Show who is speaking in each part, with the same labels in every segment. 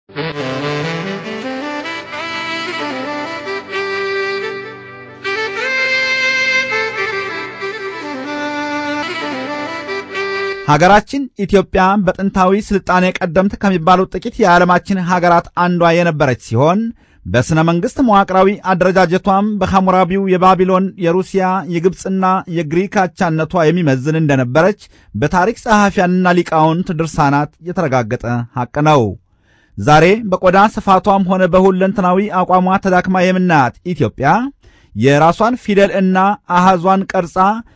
Speaker 1: ሀገራችን ኢትዮጵያ በጥንታዊ ስልጣኔ ቀደምት ከሚባሉት ጥቂት የዓለማችን ሀገራት አንዷ የነበረች ሲሆን በሥነ መንግሥት መዋቅራዊ አደረጃጀቷም በሐሙራቢው የባቢሎን፣ የሩሲያ፣ የግብፅና የግሪክ አቻነቷ የሚመዝን እንደነበረች በታሪክ ጸሐፊያንና ሊቃውንት ድርሳናት የተረጋገጠ ሐቅ ነው። ዛሬ በቆዳ ስፋቷም ሆነ በሁለንተናዊ አቋሟ ተዳክማ የምናያት ኢትዮጵያ የራሷን ፊደል እና አሃዟን ቀርጻ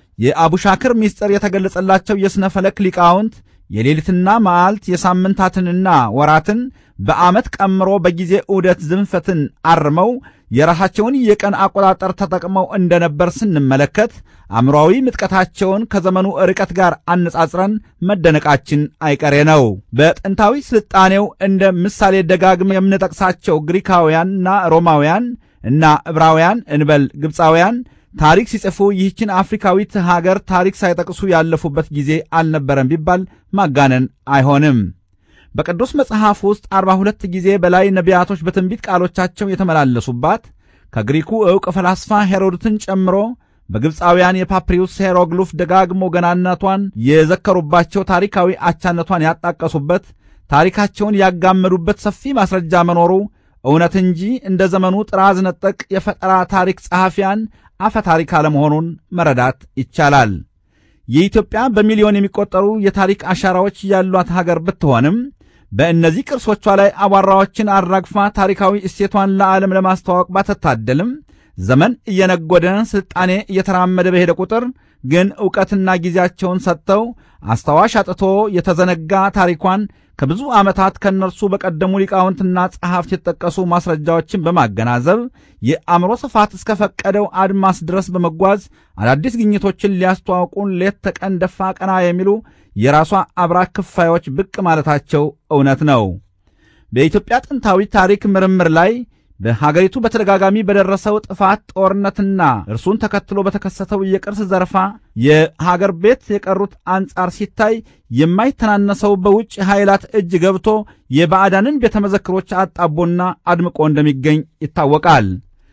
Speaker 1: የአቡሻክር ምስጢር የተገለጸላቸው የሥነ ፈለክ ሊቃውንት የሌሊትና መዓልት የሳምንታትንና ወራትን በዓመት ቀምሮ በጊዜ ዑደት ዝንፈትን አርመው የራሳቸውን የቀን አቆጣጠር ተጠቅመው እንደነበር ስንመለከት አእምሯዊ ምጥቀታቸውን ከዘመኑ ርቀት ጋር አነጻጽረን መደነቃችን አይቀሬ ነው። በጥንታዊ ስልጣኔው እንደ ምሳሌ ደጋግመ የምንጠቅሳቸው ግሪካውያንና ሮማውያን እና ዕብራውያን እንበል ግብፃውያን ታሪክ ሲጽፉ ይህችን አፍሪካዊት ሀገር ታሪክ ሳይጠቅሱ ያለፉበት ጊዜ አልነበረም ቢባል ማጋነን አይሆንም። በቅዱስ መጽሐፍ ውስጥ አርባ ሁለት ጊዜ በላይ ነቢያቶች በትንቢት ቃሎቻቸው የተመላለሱባት ከግሪኩ ዕውቅ ፈላስፋ ሄሮድትን ጨምሮ በግብፃውያን የፓፕሪዩስ ሄሮግሉፍ ደጋግሞ ገናነቷን የዘከሩባቸው ታሪካዊ አቻነቷን ያጣቀሱበት ታሪካቸውን ያጋመዱበት ሰፊ ማስረጃ መኖሩ እውነት እንጂ እንደ ዘመኑ ጥራዝ ነጠቅ የፈጠራ ታሪክ ጸሐፊያን አፈ ታሪክ አለመሆኑን መረዳት ይቻላል። የኢትዮጵያ በሚሊዮን የሚቆጠሩ የታሪክ አሻራዎች ያሏት ሀገር ብትሆንም በእነዚህ ቅርሶቿ ላይ አቧራዎችን አራግፋ ታሪካዊ እሴቷን ለዓለም ለማስተዋወቅ ባትታደልም ዘመን እየነጎደ ስልጣኔ እየተራመደ በሄደ ቁጥር ግን ዕውቀትና ጊዜያቸውን ሰጥተው አስታዋሽ አጥቶ የተዘነጋ ታሪኳን ከብዙ ዓመታት ከእነርሱ በቀደሙ ሊቃውንትና ጸሐፍት የተጠቀሱ ማስረጃዎችን በማገናዘብ የአእምሮ ስፋት እስከ ፈቀደው አድማስ ድረስ በመጓዝ አዳዲስ ግኝቶችን ሊያስተዋውቁን ሌት ተቀን ደፋ ቀና የሚሉ የራሷ አብራክ ክፋዮች ብቅ ማለታቸው እውነት ነው። በኢትዮጵያ ጥንታዊ ታሪክ ምርምር ላይ በሀገሪቱ በተደጋጋሚ በደረሰው ጥፋት ጦርነትና እርሱን ተከትሎ በተከሰተው የቅርስ ዘረፋ የሀገር ቤት የቀሩት አንጻር ሲታይ የማይተናነሰው በውጭ ኃይላት እጅ ገብቶ የባዕዳንን ቤተ መዘክሮች አጣቦና አድምቆ እንደሚገኝ ይታወቃል።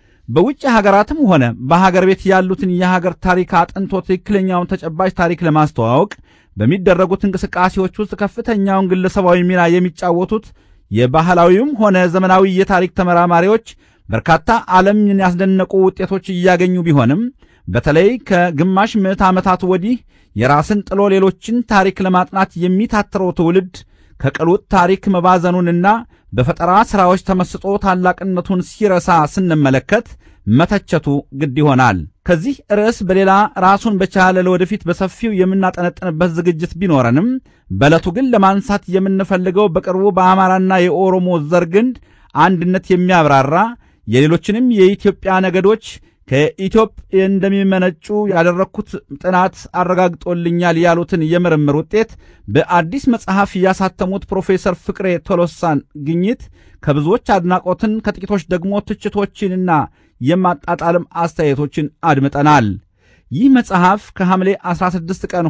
Speaker 1: በውጭ ሀገራትም ሆነ በሀገር ቤት ያሉትን የሀገር ታሪክ አጥንቶ ትክክለኛውን ተጨባጭ ታሪክ ለማስተዋወቅ በሚደረጉት እንቅስቃሴዎች ውስጥ ከፍተኛውን ግለሰባዊ ሚና የሚጫወቱት የባህላዊውም ሆነ ዘመናዊ የታሪክ ተመራማሪዎች በርካታ ዓለምን ያስደነቁ ውጤቶች እያገኙ ቢሆንም በተለይ ከግማሽ ምዕት ዓመታት ወዲህ የራስን ጥሎ ሌሎችን ታሪክ ለማጥናት የሚታትረው ትውልድ ከቅሉጥ ታሪክ መባዘኑንና በፈጠራ ሥራዎች ተመስጦ ታላቅነቱን ሲረሳ ስንመለከት መተቸቱ ግድ ይሆናል። ከዚህ ርዕስ በሌላ ራሱን በቻለ ለወደፊት በሰፊው የምናጠነጥንበት ዝግጅት ቢኖረንም በዕለቱ ግን ለማንሳት የምንፈልገው በቅርቡ በአማራና የኦሮሞ ዘር ግንድ አንድነት የሚያብራራ የሌሎችንም የኢትዮጵያ ነገዶች ከኢትዮጵያ እንደሚመነጩ ያደረግኩት ጥናት አረጋግጦልኛል ያሉትን የምርምር ውጤት በአዲስ መጽሐፍ ያሳተሙት ፕሮፌሰር ፍቅሬ ቶሎሳን ግኝት ከብዙዎች አድናቆትን ከጥቂቶች ደግሞ ትችቶችንና የማጣጣልም አስተያየቶችን አድምጠናል። ይህ መጽሐፍ ከሐምሌ 16 ቀን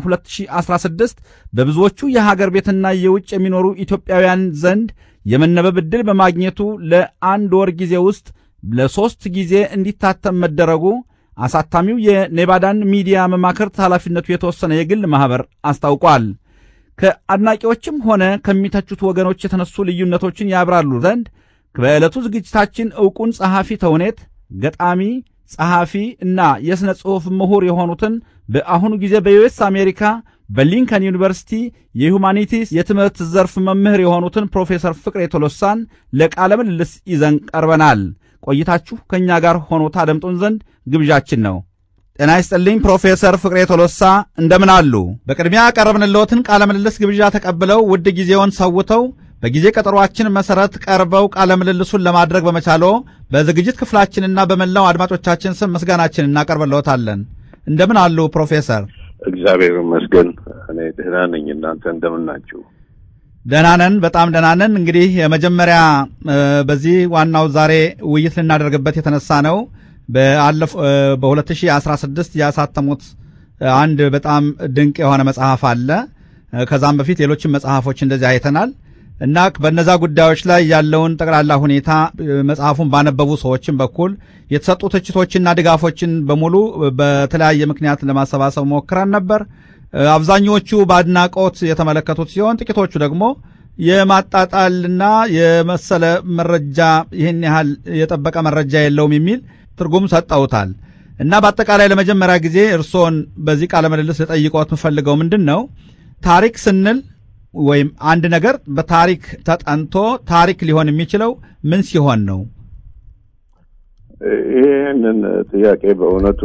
Speaker 1: 2016 በብዙዎቹ የሀገር ቤትና የውጭ የሚኖሩ ኢትዮጵያውያን ዘንድ የመነበብ ዕድል በማግኘቱ ለአንድ ወር ጊዜ ውስጥ ለሦስት ጊዜ እንዲታተም መደረጉ አሳታሚው የኔቫዳን ሚዲያ መማክርት ኃላፊነቱ የተወሰነ የግል ማኅበር አስታውቋል። ከአድናቂዎችም ሆነ ከሚተቹት ወገኖች የተነሱ ልዩነቶችን ያብራሉ ዘንድ በዕለቱ ዝግጅታችን ዕውቁን ጸሐፊ ተውኔት፣ ገጣሚ፣ ጸሐፊ እና የሥነ ጽሑፍ ምሁር የሆኑትን በአሁኑ ጊዜ በዩኤስ አሜሪካ በሊንከን ዩኒቨርሲቲ የሁማኒቲስ የትምህርት ዘርፍ መምህር የሆኑትን ፕሮፌሰር ፍቅሬ ቶሎሳን ለቃለ ምልልስ ይዘን ቀርበናል። ቆይታችሁ ከእኛ ጋር ሆኖ ታደምጡን ዘንድ ግብዣችን ነው። ጤና ይስጥልኝ ፕሮፌሰር ፍቅሬ ቶሎሳ እንደምን አሉ? በቅድሚያ ያቀረብንልዎትን ቃለ ምልልስ ግብዣ ተቀብለው ውድ ጊዜውን ሰውተው በጊዜ ቀጠሯችን መሠረት ቀርበው ቃለ ምልልሱን ለማድረግ በመቻሎ በዝግጅት ክፍላችንና በመላው አድማጮቻችን ስም ምስጋናችን እናቀርብልዎታለን። እንደምን አሉ ፕሮፌሰር?
Speaker 2: እግዚአብሔር ይመስገን እኔ ደህና ነኝ። እናንተ እንደምን ናችሁ?
Speaker 1: ደህና ነን፣ በጣም ደህና ነን። እንግዲህ የመጀመሪያ በዚህ ዋናው ዛሬ ውይይት ልናደርግበት የተነሳ ነው በ2016 ያሳተሙት አንድ በጣም ድንቅ የሆነ መጽሐፍ አለ። ከዛም በፊት ሌሎችም መጽሐፎች እንደዚህ አይተናል። እና በነዛ ጉዳዮች ላይ ያለውን ጠቅላላ ሁኔታ መጽሐፉን ባነበቡ ሰዎችን በኩል የተሰጡ ትችቶችና ድጋፎችን በሙሉ በተለያየ ምክንያት ለማሰባሰብ ሞክረን ነበር። አብዛኞቹ በአድናቆት የተመለከቱት ሲሆን ጥቂቶቹ ደግሞ የማጣጣልና የመሰለ መረጃ ይህን ያህል የጠበቀ መረጃ የለውም የሚል ትርጉም ሰጠውታል። እና በአጠቃላይ ለመጀመሪያ ጊዜ እርስዎን በዚህ ቃለ ምልልስ ልጠይቅዎት የምፈልገው ምንድን ነው ታሪክ ስንል ወይም አንድ ነገር በታሪክ ተጠንቶ ታሪክ ሊሆን የሚችለው ምን ሲሆን ነው?
Speaker 2: ይህንን ጥያቄ በእውነቱ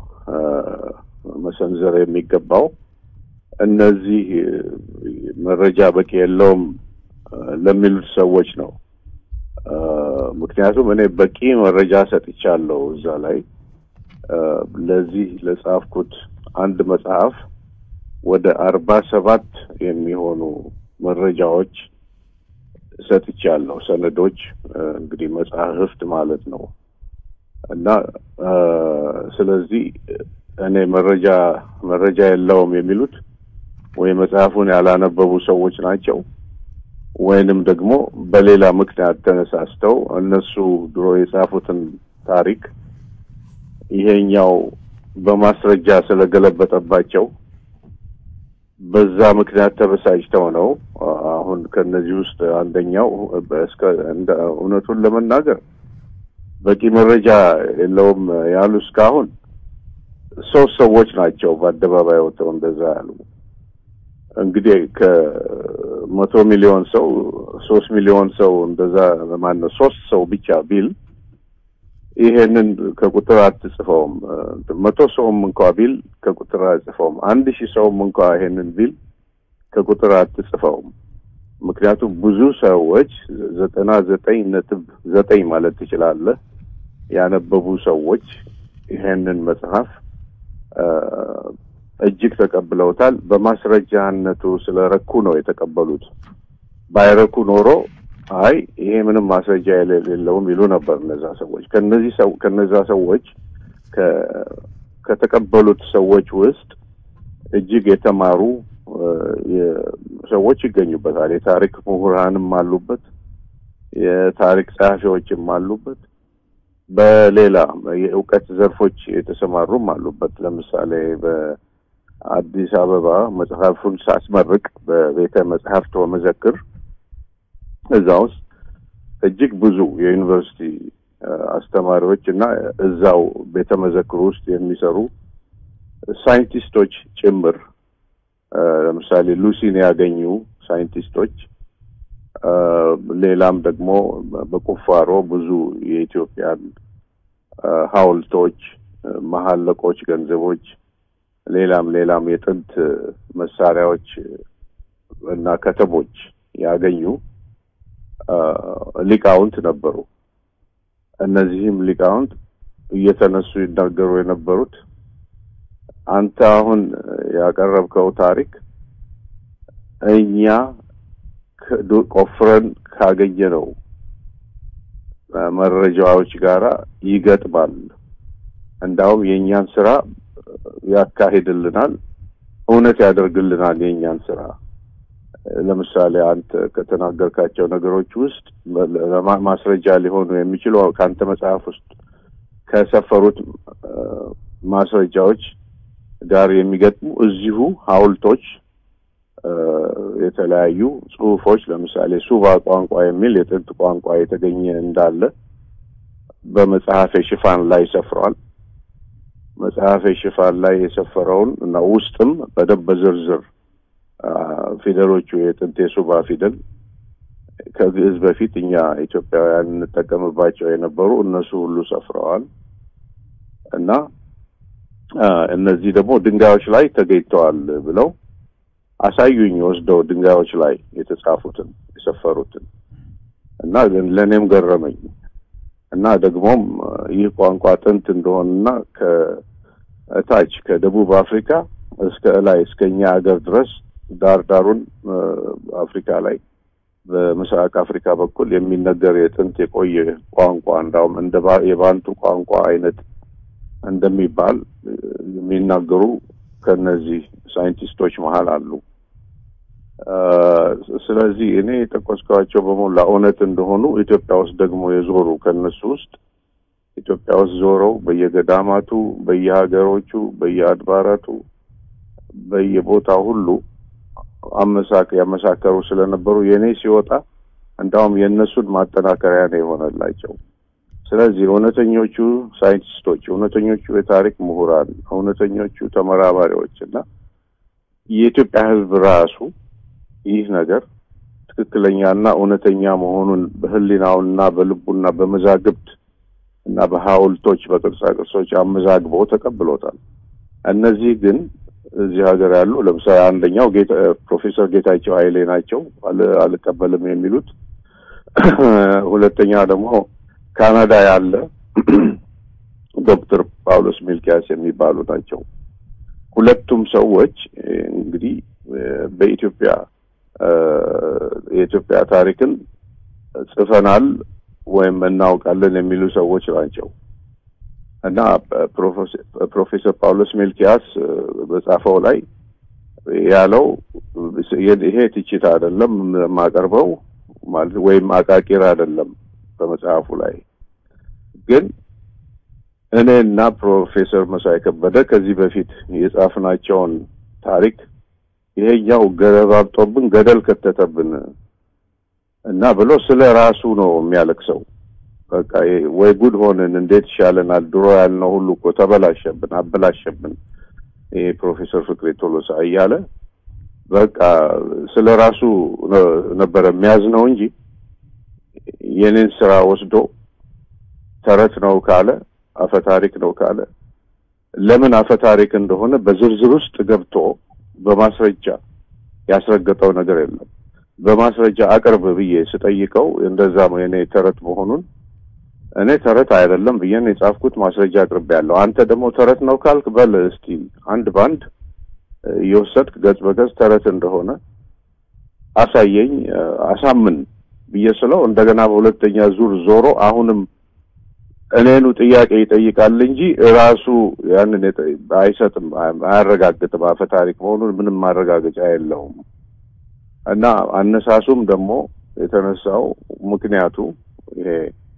Speaker 2: መሰንዘር የሚገባው እነዚህ መረጃ በቂ የለውም ለሚሉት ሰዎች ነው። ምክንያቱም እኔ በቂ መረጃ ሰጥቻለሁ እዛ ላይ ለዚህ ለጻፍኩት አንድ መጽሐፍ ወደ አርባ ሰባት የሚሆኑ መረጃዎች ሰጥቻለሁ። ሰነዶች እንግዲህ መጽሐፍት ማለት ነው እና ስለዚህ እኔ መረጃ መረጃ የለውም የሚሉት ወይ መጽሐፉን ያላነበቡ ሰዎች ናቸው ወይንም ደግሞ በሌላ ምክንያት ተነሳስተው እነሱ ድሮ የጻፉትን ታሪክ ይሄኛው በማስረጃ ስለገለበጠባቸው በዛ ምክንያት ተበሳጭተው ነው። አሁን ከነዚህ ውስጥ አንደኛው እስከ እንደ እውነቱን ለመናገር በቂ መረጃ የለውም ያሉ እስካሁን ሶስት ሰዎች ናቸው በአደባባይ ወጥተው እንደዛ ያሉ። እንግዲህ ከመቶ ሚሊዮን ሰው ሶስት ሚሊዮን ሰው እንደዛ ማን ነው ሶስት ሰው ብቻ ቢል ይሄንን ከቁጥር አትጽፈውም። መቶ ሰውም እንኳ ቢል ከቁጥር አትጽፈውም። አንድ ሺህ ሰውም እንኳ ይሄንን ቢል ከቁጥር አትጽፈውም። ምክንያቱም ብዙ ሰዎች ዘጠና ዘጠኝ ነጥብ ዘጠኝ ማለት ትችላለህ ያነበቡ ሰዎች ይሄንን መጽሐፍ እጅግ ተቀብለውታል። በማስረጃነቱ ስለረኩ ነው የተቀበሉት። ባይረኩ ኖሮ አይ ይሄ ምንም ማስረጃ የሌለውም ይሉ ነበር እነዛ ሰዎች። ከነዚህ ሰው ከነዛ ሰዎች ከተቀበሉት ሰዎች ውስጥ እጅግ የተማሩ ሰዎች ይገኙበታል። የታሪክ ምሁራንም አሉበት፣ የታሪክ ጸሐፊዎችም አሉበት፣ በሌላ የእውቀት ዘርፎች የተሰማሩም አሉበት። ለምሳሌ በአዲስ አበባ መጽሐፉን ሳስመርቅ በቤተ መጽሐፍት ወመዘክር እዛ ውስጥ እጅግ ብዙ የዩኒቨርሲቲ አስተማሪዎች እና እዛው ቤተ መዘክሩ ውስጥ የሚሰሩ ሳይንቲስቶች ጭምር ለምሳሌ ሉሲን ያገኙ ሳይንቲስቶች፣ ሌላም ደግሞ በቁፋሮ ብዙ የኢትዮጵያን ሐውልቶች፣ መሐለቆች፣ ገንዘቦች፣ ሌላም ሌላም የጥንት መሳሪያዎች እና ከተሞች ያገኙ ሊቃውንት ነበሩ። እነዚህም ሊቃውንት እየተነሱ ይናገሩ የነበሩት አንተ አሁን ያቀረብከው ታሪክ እኛ ቆፍረን ካገኘነው መረጃዎች ጋራ ይገጥማል። እንዳውም የእኛን ስራ ያካሂድልናል፣ እውነት ያደርግልናል የእኛን ስራ ለምሳሌ አንተ ከተናገርካቸው ነገሮች ውስጥ ማስረጃ ሊሆኑ የሚችሉ ከአንተ መጽሐፍ ውስጥ ከሰፈሩት ማስረጃዎች ጋር የሚገጥሙ እዚሁ ሐውልቶች፣ የተለያዩ ጽሁፎች ለምሳሌ ሱባ ቋንቋ የሚል የጥንት ቋንቋ የተገኘ እንዳለ በመጽሐፌ ሽፋን ላይ ሰፍሯል። መጽሐፌ ሽፋን ላይ የሰፈረውን እና ውስጥም በደንብ በዝርዝር ፊደሎቹ የጥንት የሱባ ፊደል ከግዕዝ በፊት እኛ ኢትዮጵያውያን እንጠቀምባቸው የነበሩ እነሱ ሁሉ ሰፍረዋል እና እነዚህ ደግሞ ድንጋዮች ላይ ተገኝተዋል ብለው አሳዩኝ ወስደው ድንጋዮች ላይ የተጻፉትን የሰፈሩትን እና ለእኔም ገረመኝ እና ደግሞም ይህ ቋንቋ ጥንት እንደሆነና ከታች ከደቡብ አፍሪካ እስከ ላይ እስከ እኛ ሀገር ድረስ ዳር ዳሩን አፍሪካ ላይ በምስራቅ አፍሪካ በኩል የሚነገር የጥንት የቆየ ቋንቋ እንዳውም እንደ የባንቱ ቋንቋ አይነት እንደሚባል የሚናገሩ ከነዚህ ሳይንቲስቶች መሀል አሉ ስለዚህ እኔ የጠቀስኳቸው በሞላ እውነት እንደሆኑ ኢትዮጵያ ውስጥ ደግሞ የዞሩ ከነሱ ውስጥ ኢትዮጵያ ውስጥ ዞረው በየገዳማቱ፣ በየሀገሮቹ፣ በየአድባራቱ፣ በየቦታው ሁሉ አመሳክ ያመሳከሩ ስለነበሩ የእኔ ሲወጣ እንዳውም የእነሱን ማጠናከሪያ ነው የሆነላቸው። ስለዚህ እውነተኞቹ ሳይንቲስቶች፣ እውነተኞቹ የታሪክ ምሁራን፣ እውነተኞቹ ተመራማሪዎች እና የኢትዮጵያ ሕዝብ ራሱ ይህ ነገር ትክክለኛና እውነተኛ መሆኑን በሕሊናውና በልቡና በመዛግብት እና በሐውልቶች በቅርጻ ቅርጾች አመዛግበው ተቀብሎታል። እነዚህ ግን እዚህ ሀገር ያሉ ለምሳሌ አንደኛው ፕሮፌሰር ጌታቸው ኃይሌ ናቸው አልቀበልም የሚሉት። ሁለተኛ ደግሞ ካናዳ ያለ ዶክተር ጳውሎስ ሚልኪያስ የሚባሉ ናቸው። ሁለቱም ሰዎች እንግዲህ በኢትዮጵያ የኢትዮጵያ ታሪክን ጽፈናል ወይም እናውቃለን የሚሉ ሰዎች ናቸው እና ፕሮፌሰር ጳውሎስ ሚልኪያስ በጻፈው ላይ ያለው ይሄ ትችት አይደለም የማቀርበው ማለት ወይም አቃቂር አይደለም። በመጽሐፉ ላይ ግን እኔና ፕሮፌሰር መሳይ ከበደ ከዚህ በፊት የጻፍናቸውን ታሪክ ይሄኛው ገለባብጦብን ገደል ከተተብን እና ብሎ ስለ ራሱ ነው የሚያለቅሰው። በቃ ወይ ጉድ ሆንን፣ እንዴት ይሻለናል? ድሮ ያልነው ሁሉ እኮ ተበላሸብን፣ አበላሸብን። ይሄ ፕሮፌሰር ፍቅሬ ቶሎሳ እያለ በቃ ስለ ራሱ ነበረ የሚያዝነው እንጂ የኔን ስራ ወስዶ ተረት ነው ካለ አፈታሪክ ነው ካለ ለምን አፈታሪክ እንደሆነ በዝርዝር ውስጥ ገብቶ በማስረጃ ያስረገጠው ነገር የለም። በማስረጃ አቅርብ ብዬ ስጠይቀው እንደዛ የኔ ተረት መሆኑን እኔ ተረት አይደለም ብዬ ነው የጻፍኩት። ማስረጃ አቅርቤ ያለው አንተ ደግሞ ተረት ነው ካልክ በል እስቲ አንድ ባንድ እየወሰድክ ገጽ በገጽ ተረት እንደሆነ አሳየኝ፣ አሳምን ብዬ ስለው እንደገና በሁለተኛ ዙር ዞሮ አሁንም እኔኑ ጥያቄ ይጠይቃል እንጂ ራሱ ያንን አይሰጥም፣ አያረጋግጥም። አፈ ታሪክ መሆኑን ምንም ማረጋገጫ የለውም። እና አነሳሱም ደግሞ የተነሳው ምክንያቱ ይሄ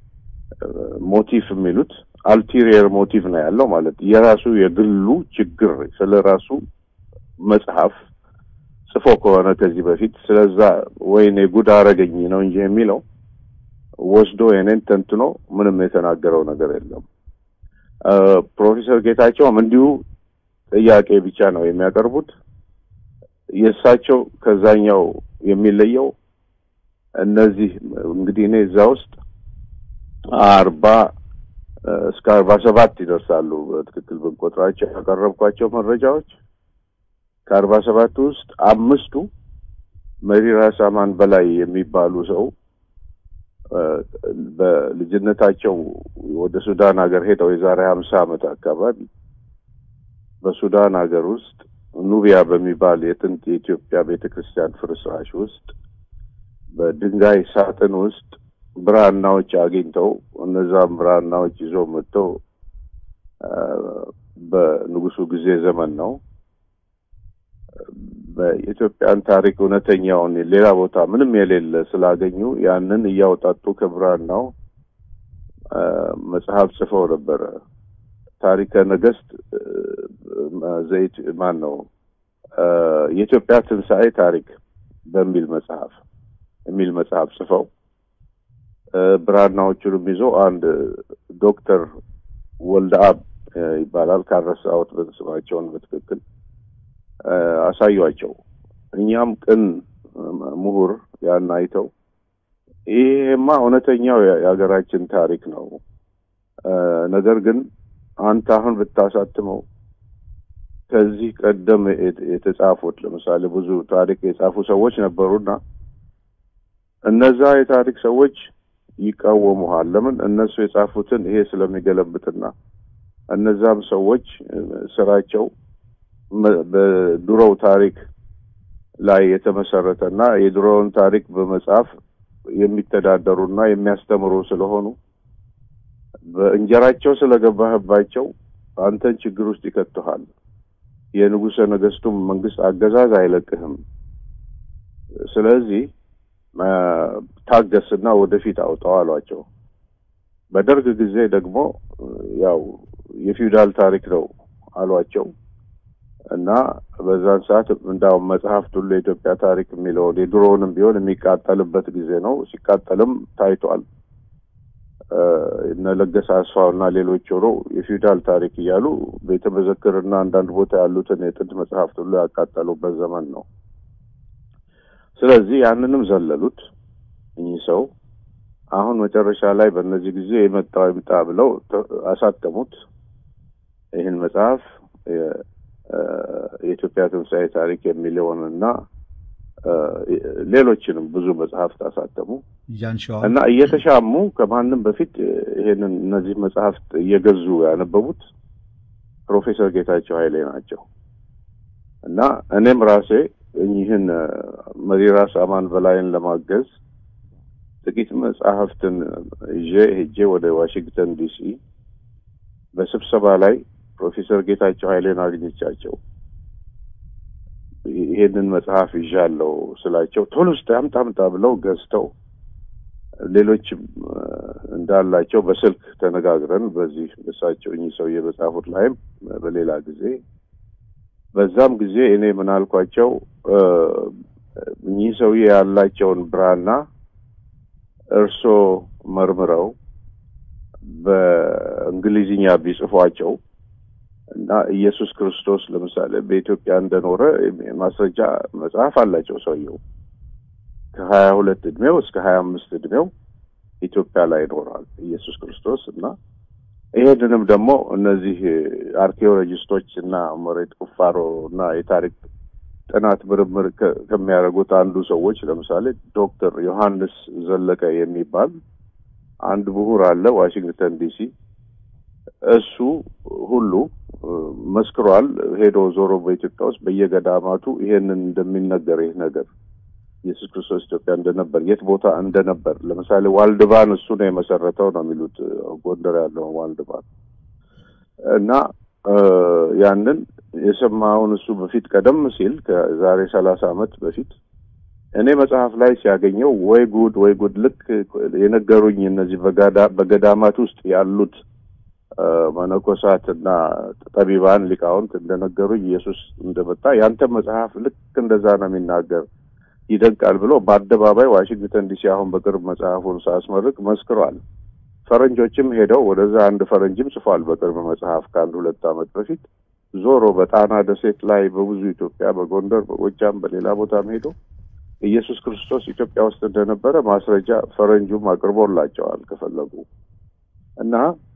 Speaker 2: ሞቲቭ የሚሉት አልቲሪየር ሞቲቭ ነው ያለው ማለት የራሱ የግሉ ችግር ስለ ራሱ መጽሐፍ ጽፎ ከሆነ ከዚህ በፊት ስለዛ ወይኔ ጉድ አረገኝ ነው እንጂ የሚለው ወስዶ የኔን ተንትኖ ምንም የተናገረው ነገር የለም። ፕሮፌሰር ጌታቸውም እንዲሁ ጥያቄ ብቻ ነው የሚያቀርቡት። የእሳቸው ከዛኛው የሚለየው እነዚህ እንግዲህ እኔ እዛ ውስጥ አርባ እስከ አርባ ሰባት ይደርሳሉ በትክክል ብንቆጥራቸው ያቀረብኳቸው መረጃዎች ከአርባ ሰባት ውስጥ አምስቱ መሪራ ሳማን በላይ የሚባሉ ሰው በልጅነታቸው ወደ ሱዳን ሀገር ሄደው የዛሬ ሀምሳ ዓመት አካባቢ በሱዳን ሀገር ውስጥ ኑቢያ በሚባል የጥንት የኢትዮጵያ ቤተ ክርስቲያን ፍርስራሽ ውስጥ በድንጋይ ሳጥን ውስጥ ብራናዎች አግኝተው እነዛም ብራናዎች ይዘው መጥተው በንጉሱ ጊዜ ዘመን ነው በኢትዮጵያን ታሪክ እውነተኛውን ሌላ ቦታ ምንም የሌለ ስላገኙ ያንን እያወጣጡ ከብራናው መጽሐፍ ጽፈው ነበረ። ታሪከ ነገስት ዘይት ማን ነው የኢትዮጵያ ትንሣኤ ታሪክ በሚል መጽሐፍ የሚል መጽሐፍ ጽፈው ብራናዎቹንም ይዞ አንድ ዶክተር ወልደአብ ይባላል ካረሳሁት ስማቸውን በትክክል አሳዩአቸው። እኛም ቅን ምሁር ያን አይተው ይሄማ እውነተኛው የሀገራችን ታሪክ ነው፣ ነገር ግን አንተ አሁን ብታሳትመው ከዚህ ቀደም የተጻፉት ለምሳሌ ብዙ ታሪክ የጻፉ ሰዎች ነበሩና እነዛ የታሪክ ሰዎች ይቃወሙሃል። ለምን? እነሱ የጻፉትን ይሄ ስለሚገለብጥና እነዛም ሰዎች ስራቸው በድሮው ታሪክ ላይ የተመሰረተና የድሮውን ታሪክ በመጻፍ የሚተዳደሩና የሚያስተምሩ ስለሆኑ በእንጀራቸው ስለገባህባቸው አንተን ችግር ውስጥ ይከትሃል። የንጉሠ ነገስቱም መንግስት አገዛዝ አይለቅህም ስለዚህ ታገስና ወደፊት አውጣው አሏቸው። በደርግ ጊዜ ደግሞ ያው የፊውዳል ታሪክ ነው አሏቸው እና በዛን ሰዓት እንዳውም መጽሐፍት ሁሉ የኢትዮጵያ ታሪክ የሚለውን የድሮውንም ቢሆን የሚቃጠልበት ጊዜ ነው። ሲቃጠልም ታይቷል። እነ ለገሰ አስፋው እና ሌሎች ሆኖ የፊውዳል ታሪክ እያሉ ቤተ መዘክርና አንዳንድ ቦታ ያሉትን የጥንት መጽሐፍት ሁሉ ያቃጠሉበት ዘመን ነው። ስለዚህ ያንንም ዘለሉት እኚህ ሰው። አሁን መጨረሻ ላይ በእነዚህ ጊዜ የመጣው ይምጣ ብለው አሳተሙት። ይህን መጽሐፍ የኢትዮጵያ ትንሣኤ ታሪክ የሚለውን እና ሌሎችንም ብዙ መጽሐፍት አሳተሙ እና እየተሻሙ ከማንም በፊት ይሄንን እነዚህ መጽሐፍት እየገዙ ያነበቡት ፕሮፌሰር ጌታቸው ኃይሌ ናቸው እና እኔም ራሴ እኚህን መሪራስ አማን በላይን ለማገዝ ጥቂት መጽሐፍትን ይዤ ሄጄ ወደ ዋሽንግተን ዲሲ በስብሰባ ላይ ፕሮፌሰር ጌታቸው ኃይሌን አግኝቻቸው ይሄንን መጽሐፍ ይዣለሁ ስላቸው ቶሎ ውስጥ አምጣ አምጣ ብለው ገዝተው ሌሎችም እንዳላቸው በስልክ ተነጋግረን በዚህ እሳቸው እኚህ ሰውዬ በጻፉት ላይም በሌላ ጊዜ በዛም ጊዜ እኔ ምን አልኳቸው እኚህ ሰውዬ ያላቸውን ብራና እርሶ መርምረው በእንግሊዝኛ ቢጽፏቸው እና ኢየሱስ ክርስቶስ ለምሳሌ በኢትዮጵያ እንደኖረ ማስረጃ መጽሐፍ አላቸው ሰውየው ከሀያ ሁለት እድሜው እስከ ሀያ አምስት እድሜው ኢትዮጵያ ላይ ይኖራል ኢየሱስ ክርስቶስ እና ይሄንንም ደግሞ እነዚህ አርኪኦሎጂስቶች እና መሬት ቁፋሮ እና የታሪክ ጥናት ምርምር ከሚያደርጉት አንዱ ሰዎች ለምሳሌ ዶክተር ዮሐንስ ዘለቀ የሚባል አንድ ምሁር አለ ዋሽንግተን ዲሲ እሱ ሁሉ መስክሯል። ሄዶ ዞሮ በኢትዮጵያ ውስጥ በየገዳማቱ ይሄንን እንደሚነገር ይህ ነገር ኢየሱስ ክርስቶስ ኢትዮጵያ እንደነበር የት ቦታ እንደነበር ለምሳሌ ዋልድባን እሱ ነው የመሰረተው ነው የሚሉት ጎንደር ያለው ዋልድባን እና ያንን የሰማውን እሱ በፊት ቀደም ሲል ከዛሬ ሰላሳ ዓመት በፊት እኔ መጽሐፍ ላይ ሲያገኘው ወይ ጉድ ወይ ጉድ ልክ የነገሩኝ እነዚህ በገዳማት ውስጥ ያሉት መነኮሳት እና ጠቢባን ሊቃውንት እንደነገሩኝ ኢየሱስ እንደመጣ ያንተ መጽሐፍ ልክ እንደዛ ነው የሚናገር ይደንቃል ብሎ በአደባባይ ዋሽንግተን ዲሲ አሁን በቅርብ መጽሐፉን ሳስመርቅ መስክሯል። ፈረንጆችም ሄደው ወደዛ አንድ ፈረንጅም ጽፏል በቅርብ መጽሐፍ ከአንድ ሁለት ዓመት በፊት ዞሮ በጣና ደሴት ላይ በብዙ ኢትዮጵያ በጎንደር፣ በጎጃም፣ በሌላ ቦታም ሄዶ ኢየሱስ ክርስቶስ ኢትዮጵያ ውስጥ እንደነበረ ማስረጃ ፈረንጁም አቅርቦላቸዋል ከፈለጉ እና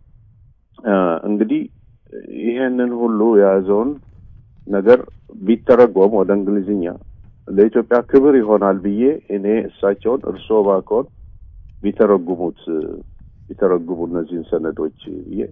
Speaker 2: እንግዲህ ይሄንን ሁሉ የያዘውን ነገር ቢተረጎም ወደ እንግሊዝኛ ለኢትዮጵያ ክብር ይሆናል ብዬ እኔ እሳቸውን እርስዎ ባከውን ቢተረጉሙት ቢተረጉሙ እነዚህን ሰነዶች ብዬ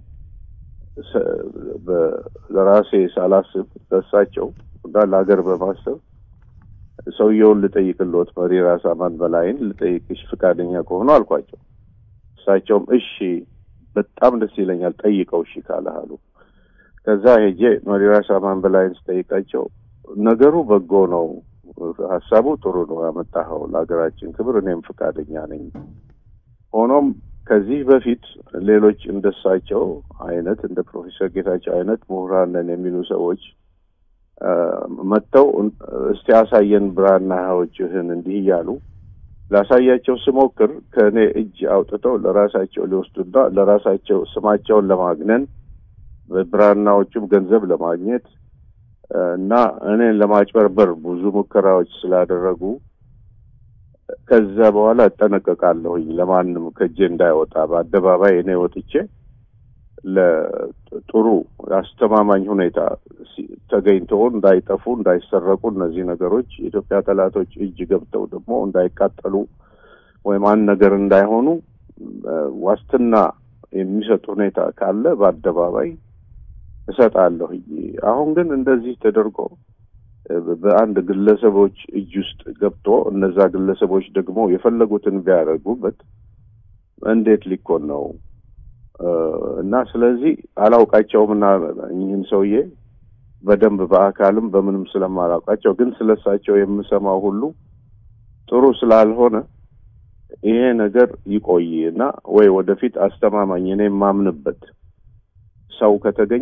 Speaker 2: ለራሴ ሳላስብ ለእሳቸው እና ለሀገር በማሰብ ሰውየውን ልጠይቅልዎት መሪ ራስ አማን በላይን ልጠይቅሽ ፈቃደኛ ከሆኑ አልኳቸው። እሳቸውም እሺ በጣም ደስ ይለኛል ጠይቀው እሺ ካለህ አሉ። ከዛ ሄጄ መሪ ራስ አማን በላይን ስጠይቃቸው ነገሩ በጎ ነው፣ ሀሳቡ ጥሩ ነው ያመጣኸው ለሀገራችን ክብር፣ እኔም ፈቃደኛ ነኝ። ሆኖም ከዚህ በፊት ሌሎች እንደሳቸው አይነት እንደ ፕሮፌሰር ጌታቸው አይነት ምሁራን ነን የሚሉ ሰዎች መጥተው እስቲ ያሳየን ብራናዎችህን እንዲህ እያሉ ላሳያቸው ስሞክር ከእኔ እጅ አውጥተው ለራሳቸው ሊወስዱና ለራሳቸው ስማቸውን ለማግነን በብራናዎቹም ገንዘብ ለማግኘት እና እኔን ለማጭበርበር ብዙ ሙከራዎች ስላደረጉ ከዛ በኋላ እጠነቀቃለሁኝ ለማንም ከእጄ እንዳይወጣ በአደባባይ እኔ ወጥቼ ለጥሩ አስተማማኝ ሁኔታ ተገኝተው እንዳይጠፉ እንዳይሰረቁ እነዚህ ነገሮች የኢትዮጵያ ጠላቶች እጅ ገብተው ደግሞ እንዳይቃጠሉ ወይም አንድ ነገር እንዳይሆኑ ዋስትና የሚሰጥ ሁኔታ ካለ በአደባባይ እሰጣለሁ። አሁን ግን እንደዚህ ተደርጎ በአንድ ግለሰቦች እጅ ውስጥ ገብቶ እነዛ ግለሰቦች ደግሞ የፈለጉትን ቢያደርጉበት እንዴት ሊኮን ነው? እና ስለዚህ አላውቃቸውም እና ይህን ሰውዬ በደንብ በአካልም በምንም ስለማላውቃቸው ግን ስለሳቸው የምሰማው ሁሉ ጥሩ ስላልሆነ ይሄ ነገር ይቆይ እና ወይ ወደፊት አስተማማኝ እኔ የማምንበት ሰው ከተገኘ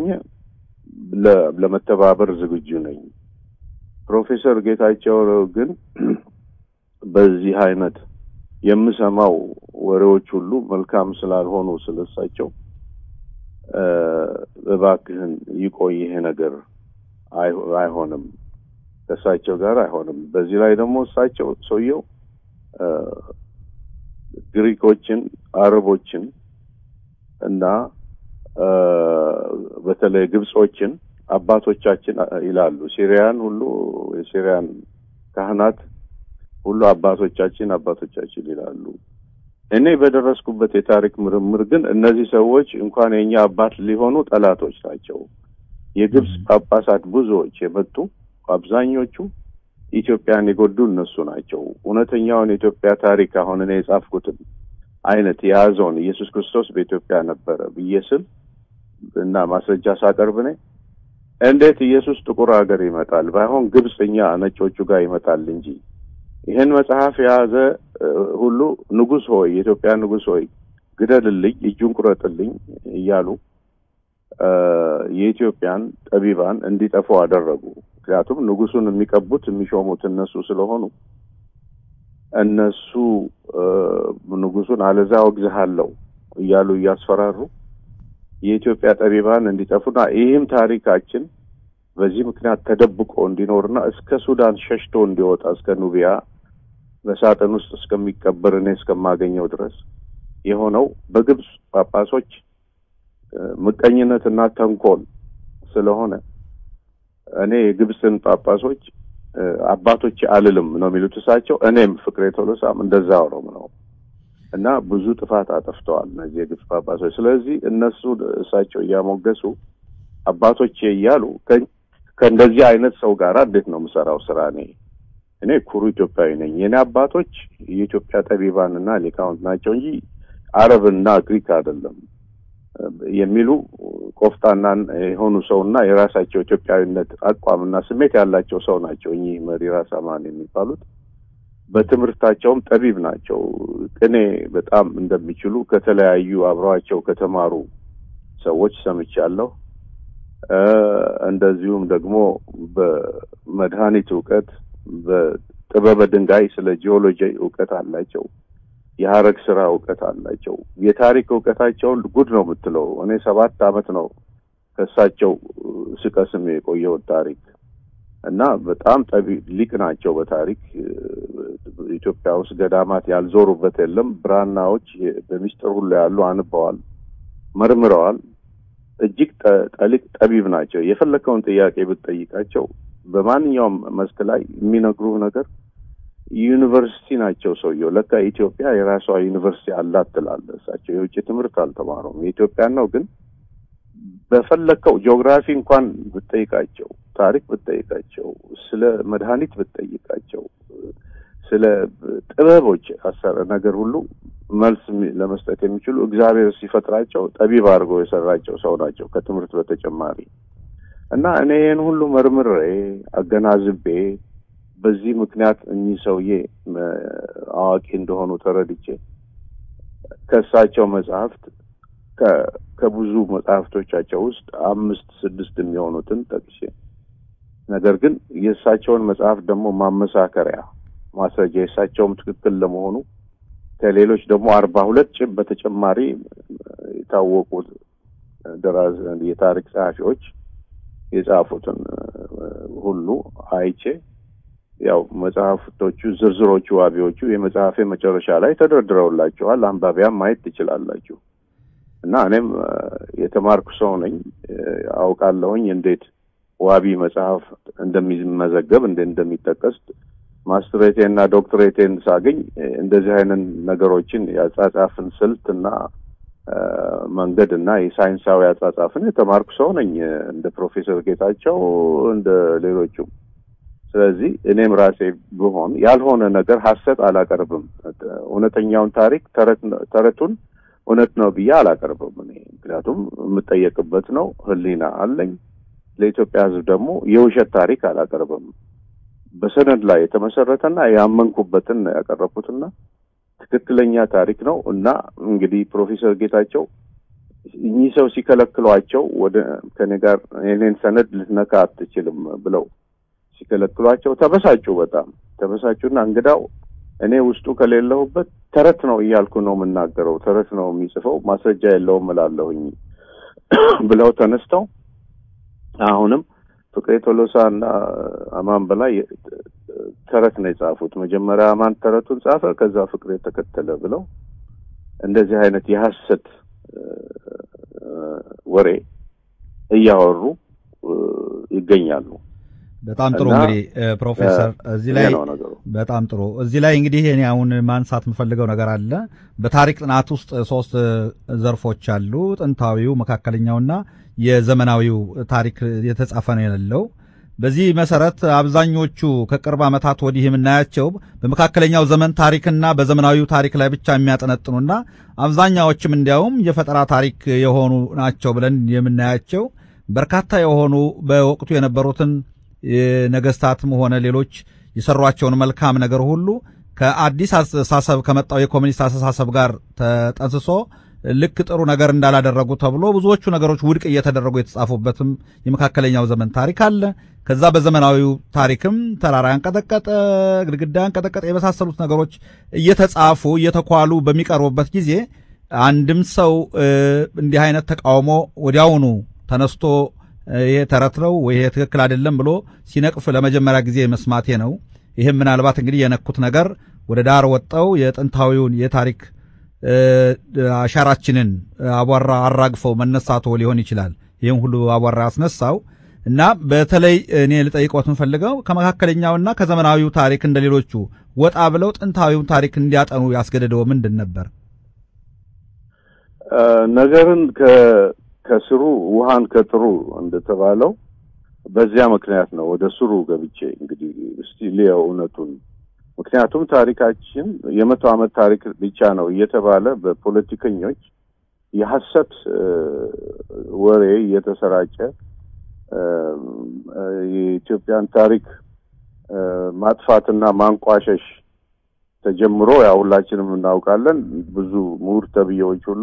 Speaker 2: ለመተባበር ዝግጁ ነኝ። ፕሮፌሰር ጌታቸው ግን በዚህ አይነት የምሰማው ወሬዎች ሁሉ መልካም ስላልሆኑ ስለሳቸው እባክህን ይቆይ ይሄ ነገር አይሆንም፣ ከእሳቸው ጋር አይሆንም። በዚህ ላይ ደግሞ እሳቸው ሰውየው ግሪኮችን፣ አረቦችን እና በተለይ ግብጾችን አባቶቻችን ይላሉ። ሲሪያን ሁሉ የሲሪያን ካህናት ሁሉ አባቶቻችን አባቶቻችን ይላሉ። እኔ በደረስኩበት የታሪክ ምርምር ግን እነዚህ ሰዎች እንኳን የኛ አባት ሊሆኑ ጠላቶች ናቸው። የግብጽ ጳጳሳት ብዙዎች የመጡ አብዛኞቹ ኢትዮጵያን የጎዱ እነሱ ናቸው። እውነተኛውን የኢትዮጵያ ታሪክ አሁን እኔ የጻፍኩትን አይነት የያዘውን ኢየሱስ ክርስቶስ በኢትዮጵያ ነበረ ብዬ ስል እና ማስረጃ ሳቀርብ እኔ እንዴት ኢየሱስ ጥቁር ሀገር ይመጣል? ባይሆን ግብጽ እኛ ነጮቹ ጋር ይመጣል እንጂ ይህን መጽሐፍ የያዘ ሁሉ ንጉሥ ሆይ የኢትዮጵያ ንጉሥ ሆይ ግደልልኝ፣ እጁን ቁረጥልኝ እያሉ የኢትዮጵያን ጠቢባን እንዲጠፉ አደረጉ። ምክንያቱም ንጉሱን የሚቀቡት የሚሾሙት እነሱ ስለሆኑ እነሱ ንጉሱን አለዛ ወግዝሃለሁ እያሉ እያስፈራሩ የኢትዮጵያ ጠቢባን እንዲጠፉና ይህም ታሪካችን በዚህ ምክንያት ተደብቆ እንዲኖርና እስከ ሱዳን ሸሽቶ እንዲወጣ እስከ ኑቢያ በሳጥን ውስጥ እስከሚቀበር እኔ እስከማገኘው ድረስ የሆነው በግብጽ ጳጳሶች ምቀኝነትና ተንኮል ስለሆነ እኔ የግብፅን ጳጳሶች አባቶች አልልም ነው የሚሉት እሳቸው። እኔም ፍቅሬ ቶሎሳም እንደዛ ኦሮም ነው እና ብዙ ጥፋት አጠፍተዋል እነዚህ የግብፅ ጳጳሶች። ስለዚህ እነሱ እሳቸው እያሞገሱ አባቶቼ እያሉ ከእንደዚህ አይነት ሰው ጋር እንዴት ነው የምሰራው ስራ? እኔ እኔ ኩሩ ኢትዮጵያዊ ነኝ። የኔ አባቶች የኢትዮጵያ ጠቢባንና ሊቃውንት ናቸው እንጂ አረብና ግሪክ አይደለም የሚሉ ቆፍጣና የሆኑ ሰውና የራሳቸው ኢትዮጵያዊነት አቋምና ስሜት ያላቸው ሰው ናቸው። እኚህ መሪ ራስ አማን የሚባሉት በትምህርታቸውም ጠቢብ ናቸው። ቅኔ በጣም እንደሚችሉ ከተለያዩ አብረዋቸው ከተማሩ ሰዎች ሰምቻለሁ። እንደዚሁም ደግሞ በመድኃኒት እውቀት፣ በጥበበ ድንጋይ ስለ ጂኦሎጂ እውቀት አላቸው። የሀረግ ስራ እውቀት አላቸው። የታሪክ እውቀታቸውን ጉድ ነው የምትለው። እኔ ሰባት አመት ነው ከእሳቸው ስቀስም የቆየውን ታሪክ እና በጣም ጠቢ ሊቅ ናቸው በታሪክ ኢትዮጵያ ውስጥ ገዳማት ያልዞሩበት የለም። ብራናዎች በሚስጥር ሁሉ ያሉ አንበዋል፣ መርምረዋል። እጅግ ጠሊቅ ጠቢብ ናቸው። የፈለከውን ጥያቄ ብትጠይቃቸው በማንኛውም መስክ ላይ የሚነግሩህ ነገር ዩኒቨርሲቲ ናቸው። ሰውየው ለካ ኢትዮጵያ የራሷ ዩኒቨርሲቲ አላት ትላለህ። እሳቸው የውጭ ትምህርት አልተማሩም። የኢትዮጵያን ነው ግን በፈለከው ጂኦግራፊ እንኳን ብትጠይቃቸው፣ ታሪክ ብትጠይቃቸው፣ ስለ መድኃኒት ብትጠይቃቸው፣ ስለ ጥበቦች አሰረ ነገር ሁሉ መልስ ለመስጠት የሚችሉ እግዚአብሔር ሲፈጥራቸው ጠቢብ አድርጎ የሰራቸው ሰው ናቸው ከትምህርት በተጨማሪ እና እኔ ይህን ሁሉ መርምሬ አገናዝቤ በዚህ ምክንያት እኚህ ሰውዬ አዋቂ እንደሆኑ ተረድቼ ከእሳቸው መጽሐፍት ከብዙ መጽሐፍቶቻቸው ውስጥ አምስት ስድስት የሚሆኑትን ጠቅሼ ነገር ግን የእሳቸውን መጽሐፍ ደግሞ ማመሳከሪያ ማስረጃ የእሳቸውም ትክክል ለመሆኑ ከሌሎች ደግሞ አርባ ሁለት ጭብ በተጨማሪ የታወቁት ደራዝ የታሪክ ጸሐፊዎች የጻፉትን ሁሉ አይቼ ያው መጽሐፍቶቹ ዝርዝሮቹ ዋቢዎቹ የመጽሐፌ መጨረሻ ላይ ተደርድረውላችኋል። አንባቢያም ማየት ትችላላችሁ። እና እኔም የተማርኩ ሰው ነኝ፣ አውቃለሁኝ እንዴት ዋቢ መጽሐፍ እንደሚመዘገብ እንደ እንደሚጠቀስ ማስትሬቴን እና ዶክትሬቴን ሳገኝ እንደዚህ አይነት ነገሮችን የአጻጻፍን ስልት እና መንገድ እና የሳይንሳዊ አጻጻፍን የተማርኩ ሰው ነኝ እንደ ፕሮፌሰር ጌታቸው እንደ ሌሎቹም። ስለዚህ እኔም ራሴ ብሆን ያልሆነ ነገር ሀሰት አላቀርብም። እውነተኛውን ታሪክ ተረቱን እውነት ነው ብዬ አላቀርብም። እኔ ምክንያቱም የምጠየቅበት ነው፣ ሕሊና አለኝ። ለኢትዮጵያ ሕዝብ ደግሞ የውሸት ታሪክ አላቀርብም። በሰነድ ላይ የተመሰረተና ያመንኩበትን ነው ያቀረብኩትና ትክክለኛ ታሪክ ነው እና እንግዲህ ፕሮፌሰር ጌታቸው እኚህ ሰው ሲከለክሏቸው ወደ ከኔ ጋር የኔን ሰነድ ልትነካ አትችልም ብለው ሲከለክሏቸው ተበሳጩ። በጣም ተበሳጩና እንግዳው እኔ ውስጡ ከሌለሁበት ተረት ነው እያልኩ ነው የምናገረው፣ ተረት ነው የሚጽፈው፣ ማስረጃ የለውም እላለሁኝ ብለው ተነስተው አሁንም ፍቅሬ ቶሎሳ እና አማን በላይ ተረት ነው የጻፉት። መጀመሪያ አማን ተረቱን ጻፈ፣ ከዛ ፍቅሬ ተከተለ ብለው እንደዚህ አይነት የሐሰት ወሬ እያወሩ ይገኛሉ።
Speaker 1: በጣም ጥሩ እንግዲህ ፕሮፌሰር እዚህ ላይ በጣም ጥሩ እዚህ ላይ እንግዲህ እኔ አሁን ማንሳት የምፈልገው ነገር አለ። በታሪክ ጥናት ውስጥ ሶስት ዘርፎች አሉ። ጥንታዊው፣ መካከለኛውና የዘመናዊው ታሪክ የተጻፈ ነው የሌለው። በዚህ መሰረት አብዛኞቹ ከቅርብ ዓመታት ወዲህ የምናያቸው በመካከለኛው ዘመን ታሪክና በዘመናዊው ታሪክ ላይ ብቻ የሚያጠነጥኑና አብዛኛዎችም እንዲያውም የፈጠራ ታሪክ የሆኑ ናቸው ብለን የምናያቸው በርካታ የሆኑ በወቅቱ የነበሩትን ነገስታትም ሆነ ሌሎች የሰሯቸውን መልካም ነገር ሁሉ ከአዲስ አስተሳሰብ ከመጣው የኮሚኒስት አስተሳሰብ ጋር ተጠንስሶ ልክ ጥሩ ነገር እንዳላደረጉ ተብሎ ብዙዎቹ ነገሮች ውድቅ እየተደረጉ የተጻፉበትም የመካከለኛው ዘመን ታሪክ አለ። ከዛ በዘመናዊው ታሪክም ተራራ ያንቀጠቀጠ፣ ግድግዳ ያንቀጠቀጠ የመሳሰሉት ነገሮች እየተጻፉ እየተኳሉ በሚቀርቡበት ጊዜ አንድም ሰው እንዲህ አይነት ተቃውሞ ወዲያውኑ ተነስቶ ይሄ ተረት ነው ወይ ይሄ ትክክል አይደለም ብሎ ሲነቅፍ ለመጀመሪያ ጊዜ መስማቴ ነው። ይህም ምናልባት እንግዲህ የነኩት ነገር ወደ ዳር ወጠው የጥንታዊውን የታሪክ አሻራችንን አቧራ አራግፈው መነሳቶ ሊሆን ይችላል። ይህም ሁሉ አቧራ ያስነሳው እና በተለይ እኔ ልጠይቆት የምፈልገው ከመካከለኛውና ከዘመናዊው ታሪክ እንደ ሌሎቹ ወጣ ብለው ጥንታዊውን ታሪክ እንዲያጠኑ ያስገደደው ምንድን ነበር?
Speaker 2: ነገርን ከስሩ ውሃን ከጥሩ እንደተባለው በዚያ ምክንያት ነው ወደ ስሩ ገብቼ እንግዲህ እስቲ ልየው እውነቱን። ምክንያቱም ታሪካችን የመቶ ዓመት ታሪክ ብቻ ነው እየተባለ በፖለቲከኞች የሐሰት ወሬ እየተሰራጨ የኢትዮጵያን ታሪክ ማጥፋትና ማንቋሸሽ ተጀምሮ ያው ሁላችንም እናውቃለን። ብዙ ምሁር ተብዬዎች ሁሉ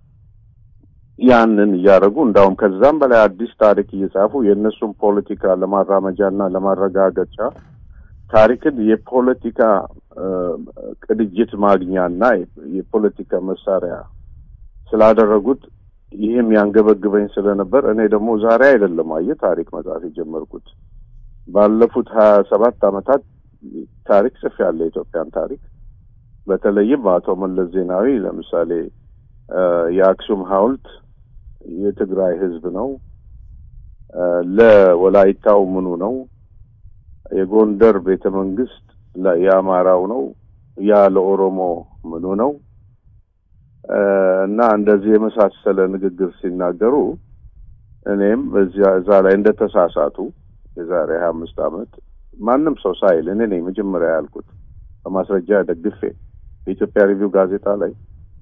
Speaker 2: ያንን እያደረጉ እንዳውም ከዛም በላይ አዲስ ታሪክ እየጻፉ የእነሱን ፖለቲካ ለማራመጃና ለማረጋገጫ ታሪክን የፖለቲካ ቅድጅት ማግኛና የፖለቲካ መሳሪያ ስላደረጉት ይህም ያንገበግበኝ ስለነበር እኔ ደግሞ ዛሬ አይደለም አየህ ታሪክ መጻፍ የጀመርኩት ባለፉት ሀያ ሰባት ዓመታት ታሪክ ጽፌያለሁ። የኢትዮጵያን ታሪክ በተለይም አቶ መለስ ዜናዊ ለምሳሌ የአክሱም ሐውልት የትግራይ ሕዝብ ነው፣ ለወላይታው ምኑ ነው፣ የጎንደር ቤተ መንግስት የአማራው ነው፣ ያ ለኦሮሞ ምኑ ነው እና እንደዚህ የመሳሰለ ንግግር ሲናገሩ እኔም በዚያ እዛ ላይ እንደተሳሳቱ የዛሬ ሀያ አምስት ዓመት ማንም ሰው ሳይል እኔ ነኝ መጀመሪያ ያልኩት በማስረጃ ደግፌ በኢትዮጵያ ሪቪው ጋዜጣ ላይ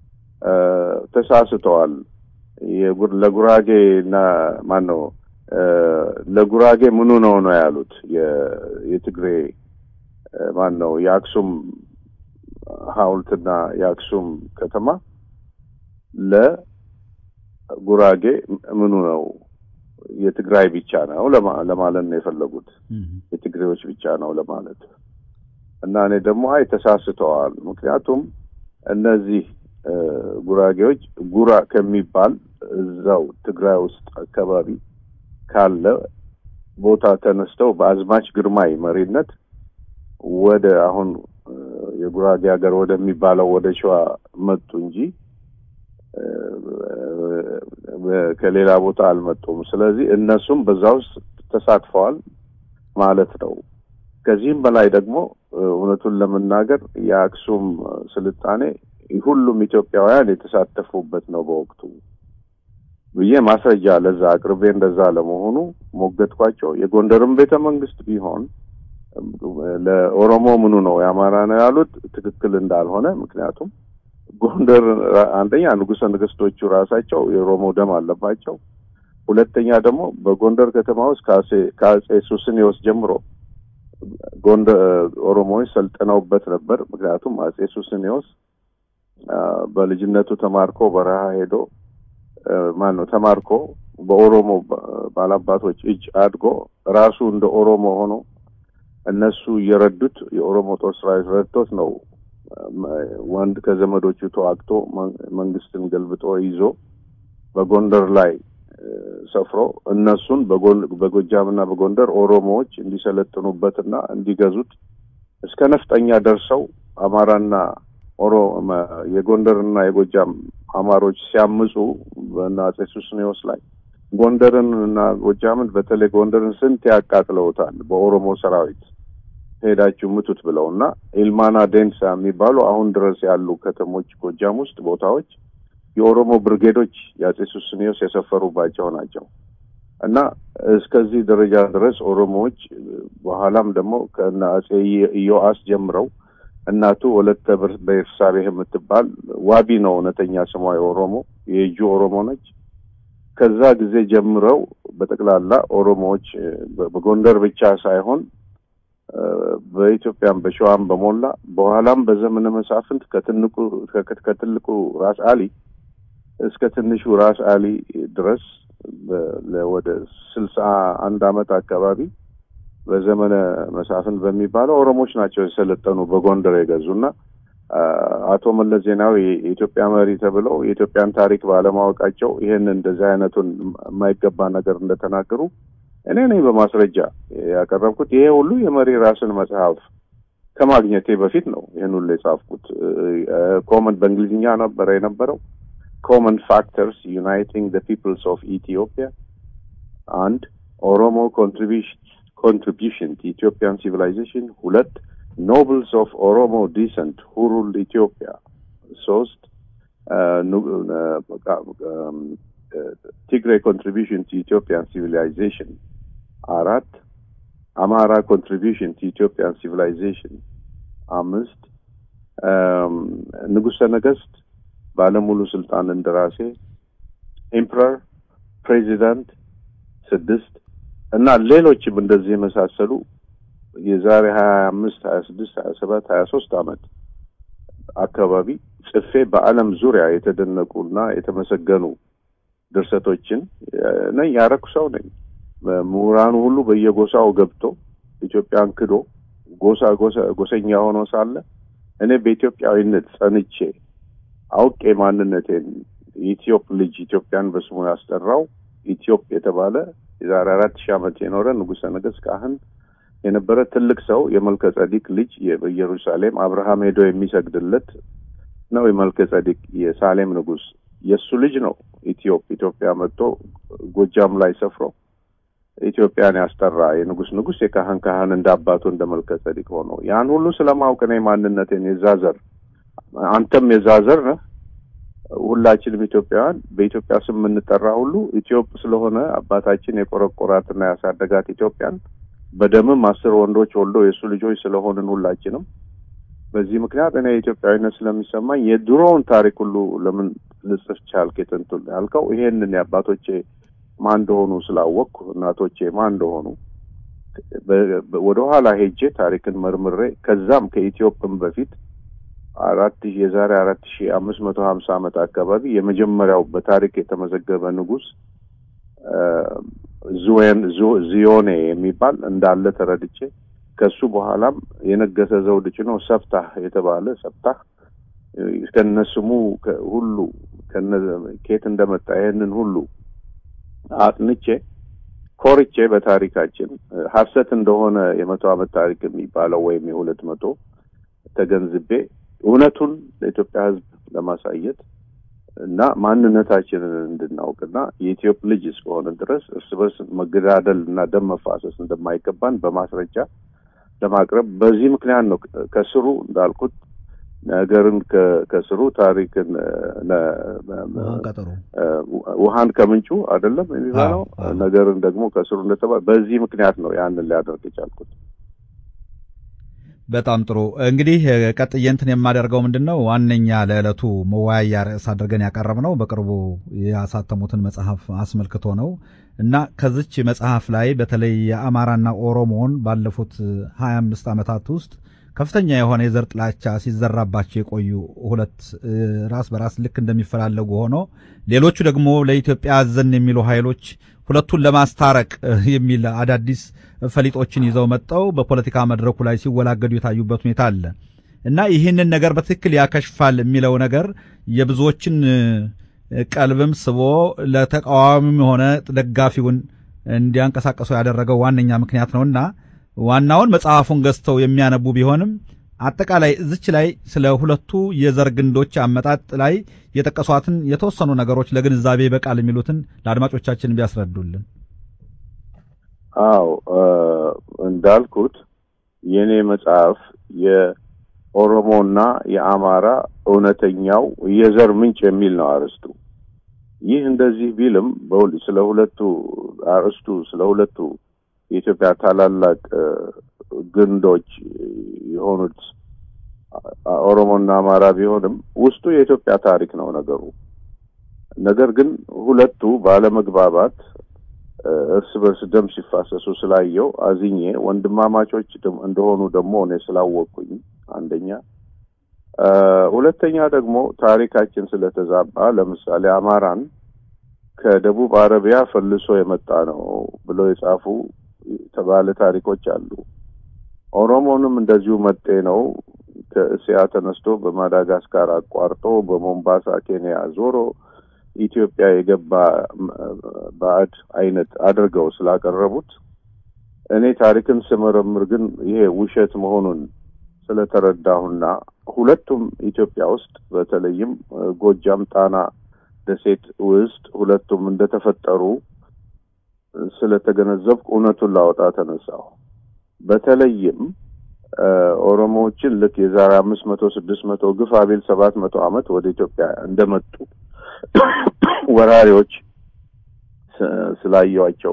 Speaker 2: ተሳስተዋል። ለጉራጌ እና ማን ነው ለጉራጌ ምኑ ነው ነው ያሉት የትግሬ ማን ነው የአክሱም ሐውልትና የአክሱም ከተማ ለጉራጌ ምኑ ነው የትግራይ ብቻ ነው ለማለት ነው የፈለጉት። የትግሬዎች ብቻ ነው ለማለት እና እኔ ደግሞ አይ ተሳስተዋል። ምክንያቱም እነዚህ ጉራጌዎች ጉራ ከሚባል እዛው ትግራይ ውስጥ አካባቢ ካለ ቦታ ተነስተው በአዝማች ግርማይ መሪነት ወደ አሁን የጉራጌ ሀገር ወደሚባለው ወደ ሸዋ መጡ እንጂ ከሌላ ቦታ አልመጡም። ስለዚህ እነሱም በዛ ውስጥ ተሳትፈዋል ማለት ነው። ከዚህም በላይ ደግሞ እውነቱን ለመናገር የአክሱም ስልጣኔ ሁሉም ኢትዮጵያውያን የተሳተፉበት ነው በወቅቱ ብዬ ማስረጃ ለዛ አቅርቤ እንደዛ ለመሆኑ ሞገትኳቸው። የጎንደርም ቤተ መንግስት ቢሆን ለኦሮሞ ምኑ ነው የአማራ ነው ያሉት ትክክል እንዳልሆነ ምክንያቱም ጎንደር አንደኛ ንጉሠ ነገስቶቹ ራሳቸው የኦሮሞ ደም አለባቸው። ሁለተኛ ደግሞ በጎንደር ከተማ ውስጥ ከአጼ ሱስንዮስ ጀምሮ ጎንደር ኦሮሞዎች ሰልጥነውበት ነበር። ምክንያቱም አጼ ሱስንዮስ በልጅነቱ ተማርኮ በረሃ ሄዶ ማን ነው ተማርኮ በኦሮሞ ባላባቶች እጅ አድጎ ራሱ እንደ ኦሮሞ ሆኖ እነሱ እየረዱት የኦሮሞ ጦር ሰራዊት ረድቶት ነው ወንድ ከዘመዶቹ ተዋግቶ መንግስትን ገልብጦ ይዞ በጎንደር ላይ ሰፍሮ እነሱን በጎጃምና በጎንደር ኦሮሞዎች እንዲሰለጥኑበትና እንዲገዙት እስከ ነፍጠኛ ደርሰው አማራና ኦሮ የጎንደርና የጎጃም አማሮች ሲያምፁ በአፄ ሱስንዮስ ላይ ጎንደርን እና ጎጃምን በተለይ ጎንደርን ስንት ያቃጥለውታል በኦሮሞ ሰራዊት ሄዳችሁ ምቱት ብለው እና ኢልማና ዴንሳ የሚባሉ አሁን ድረስ ያሉ ከተሞች ጎጃም ውስጥ ቦታዎች የኦሮሞ ብርጌዶች የአፄ ሱስንዮስ የሰፈሩባቸው ናቸው እና እስከዚህ ደረጃ ድረስ ኦሮሞዎች በኋላም ደግሞ ከእነ አፄ ኢዮአስ ጀምረው እናቱ ወለተ በኤርሳቤህ የምትባል ዋቢ ነው እውነተኛ ስሟ የኦሮሞ የእጁ ኦሮሞ ነች። ከዛ ጊዜ ጀምረው በጠቅላላ ኦሮሞዎች በጎንደር ብቻ ሳይሆን በኢትዮጵያም በሸዋም በሞላ በኋላም በዘመነ መሳፍንት ከትልቁ ከትልቁ ራስ አሊ እስከ ትንሹ ራስ አሊ ድረስ ወደ ስልሳ አንድ አመት አካባቢ በዘመነ መሳፍንት በሚባለው ኦሮሞዎች ናቸው የሰለጠኑ በጎንደር የገዙና አቶ መለስ ዜናዊ የኢትዮጵያ መሪ ተብለው የኢትዮጵያን ታሪክ ባለማወቃቸው ይህን እንደዚህ አይነቱን የማይገባ ነገር እንደተናገሩ እኔ ነኝ በማስረጃ ያቀረብኩት። ይሄ ሁሉ የመሪ ራስን መጽሐፍ ከማግኘቴ በፊት ነው ይህን ሁሉ የጻፍኩት። ኮመን በእንግሊዝኛ ነበረ የነበረው ኮመን ፋክተርስ ዩናይቲንግ ዘ ፒፕልስ ኦፍ ኢትዮጵያ አንድ ኦሮሞ ኮንትሪቢሽን ኮንትሪቢሽን to Ethiopian civilization ሁለት ኖብልስ ኦፍ ኦሮሞ ዲሰንት who ruled ኢትዮጵያ ሶስት ቲግሬ ኮንትሪቢሽን to Ethiopian civilization አራት አማራ ኮንትሪቢሽን to Ethiopian civilization አምስት ንጉሰ ነገስት ባለሙሉ ስልጣን እንደራሴ ኤምፐረር ፕሬዚዳንት ስድስት እና ሌሎችም እንደዚህ የመሳሰሉ የዛሬ ሀያ አምስት ሀያ ስድስት ሀያ ሰባት ሀያ ሶስት አመት አካባቢ ጽፌ በዓለም ዙሪያ የተደነቁና የተመሰገኑ ድርሰቶችን ነኝ ያረኩ ሰው ነኝ። ምሁራኑ ሁሉ በየጎሳው ገብቶ ኢትዮጵያን ክዶ ጎሳ ጎሰኛ ሆኖ ሳለ እኔ በኢትዮጵያዊነት ጸንቼ አውቄ ማንነቴን የኢትዮጵ ልጅ ኢትዮጵያን በስሙ ያስጠራው ኢትዮጵ የተባለ የዛሬ አራት ሺህ ዓመት የኖረ ንጉሠ ነገሥት ካህን የነበረ ትልቅ ሰው የመልከ ጸዲቅ ልጅ በኢየሩሳሌም አብርሃም ሄዶ የሚሰግድለት ነው። የመልከ ጸዲቅ የሳሌም ንጉሥ የእሱ ልጅ ነው። ኢትዮጵ ኢትዮጵያ መጥቶ ጎጃም ላይ ሰፍሮ ኢትዮጵያን ያስጠራ የንጉሥ ንጉሥ የካህን ካህን እንደ አባቱ እንደ መልከ ጸዲቅ ሆኖ ያን ሁሉ ስለማውቅ እኔ ማንነቴን የዛ ዘር አንተም የዛ ዘር ነህ። ሁላችንም ኢትዮጵያውያን በኢትዮጵያ ስም የምንጠራ ሁሉ ኢትዮጵ ስለሆነ አባታችን የቆረቆራትና ያሳደጋት ኢትዮጵያን በደምም አስር ወንዶች ወልዶ የእሱ ልጆች ስለሆንን ሁላችንም በዚህ ምክንያት እኔ ኢትዮጵያዊነት ስለሚሰማኝ የድሮውን ታሪክ ሁሉ ለምን ልጽፍ ቻልክ? የጥንቱን ያልከው ይሄንን የአባቶቼ ማን እንደሆኑ ስላወቅኩ እናቶቼ ማን እንደሆኑ ወደ ኋላ ሄጄ ታሪክን መርምሬ ከዛም ከኢትዮጵም በፊት አራት የዛሬ አራት ሺ አምስት መቶ ሀምሳ ዓመት አካባቢ የመጀመሪያው በታሪክ የተመዘገበ ንጉሥ ዙዌን ዚዮኔ የሚባል እንዳለ ተረድቼ ከሱ በኋላም የነገሰ ዘውድ ጭኖ ሰፍታህ የተባለ ሰፍታህ ከነስሙ ሁሉ ከየት እንደመጣ ይህንን ሁሉ አጥንቼ ኮርቼ በታሪካችን ሀሰት እንደሆነ የመቶ ዓመት ታሪክ የሚባለው ወይም የሁለት መቶ ተገንዝቤ እውነቱን ለኢትዮጵያ ሕዝብ ለማሳየት እና ማንነታችንን እንድናውቅና የኢትዮጵ ልጅ እስከሆነ ድረስ እርስ በርስ መገዳደል እና ደም መፋሰስ እንደማይገባን በማስረጃ ለማቅረብ በዚህ ምክንያት ነው ከስሩ እንዳልኩት ነገርን ከስሩ ታሪክን ውሃን ከምንጩ አይደለም የሚባለው ነገርን ደግሞ ከስሩ እንደተባለ በዚህ ምክንያት ነው ያንን ሊያደርግ የቻልኩት።
Speaker 1: በጣም ጥሩ እንግዲህ ቀጥዬ እንትን የማደርገው ምንድን ነው ዋነኛ ለዕለቱ መወያያ ርዕስ አድርገን ያቀረብነው በቅርቡ ያሳተሙትን መጽሐፍ አስመልክቶ ነው እና ከዚች መጽሐፍ ላይ በተለይ የአማራና ኦሮሞን ባለፉት 25 ዓመታት ውስጥ ከፍተኛ የሆነ የዘር ጥላቻ ሲዘራባቸው የቆዩ ሁለት ራስ በራስ ልክ እንደሚፈላለጉ ሆኖ ሌሎቹ ደግሞ ለኢትዮጵያ አዘን የሚሉ ኃይሎች ሁለቱን ለማስታረቅ የሚል አዳዲስ ፈሊጦችን ይዘው መጠው በፖለቲካ መድረኩ ላይ ሲወላገዱ የታዩበት ሁኔታ አለ እና ይህንን ነገር በትክክል ያከሽፋል የሚለው ነገር የብዙዎችን ቀልብም ስቦ ለተቃዋሚም ሆነ ደጋፊውን እንዲያንቀሳቀሱ ያደረገው ዋነኛ ምክንያት ነውና ዋናውን መጽሐፉን ገዝተው የሚያነቡ ቢሆንም አጠቃላይ እዚች ላይ ስለ ሁለቱ የዘር ግንዶች አመጣጥ ላይ የጠቀሷትን የተወሰኑ ነገሮች ለግንዛቤ በቃል የሚሉትን ለአድማጮቻችን ቢያስረዱልን።
Speaker 2: አው እንዳልኩት የኔ መጽሐፍ የኦሮሞና የአማራ እውነተኛው የዘር ምንጭ የሚል ነው አርዕስቱ። ይህ እንደዚህ ቢልም ስለ ሁለቱ አርዕስቱ ስለ ሁለቱ የኢትዮጵያ ታላላቅ ግንዶች የሆኑት ኦሮሞና አማራ ቢሆንም ውስጡ የኢትዮጵያ ታሪክ ነው ነገሩ። ነገር ግን ሁለቱ ባለመግባባት እርስ በርስ ደም ሲፋሰሱ ስላየው አዝኜ ወንድማማቾች እንደሆኑ ደግሞ እኔ ስላወቅኩኝ አንደኛ፣ ሁለተኛ ደግሞ ታሪካችን ስለተዛባ ለምሳሌ አማራን ከደቡብ አረቢያ ፈልሶ የመጣ ነው ብለው የጻፉ የተባለ ታሪኮች አሉ። ኦሮሞንም እንደዚሁ መጤ ነው ከእስያ ተነስቶ በማዳጋስካር አቋርጦ በሞምባሳ ኬንያ ዞሮ ኢትዮጵያ የገባ ባዕድ አይነት አድርገው ስላቀረቡት እኔ ታሪክን ስመረምር ግን ይሄ ውሸት መሆኑን ስለተረዳሁና ሁለቱም ኢትዮጵያ ውስጥ በተለይም ጎጃም ጣና ደሴት ውስጥ ሁለቱም እንደተፈጠሩ ስለተገነዘብኩ እውነቱን ላወጣ ተነሳሁ። በተለይም ኦሮሞዎችን ልክ የዛሬ አምስት መቶ ስድስት መቶ ግፋ ቢል ሰባት መቶ ዓመት ወደ ኢትዮጵያ እንደመጡ ወራሪዎች ስላየዋቸው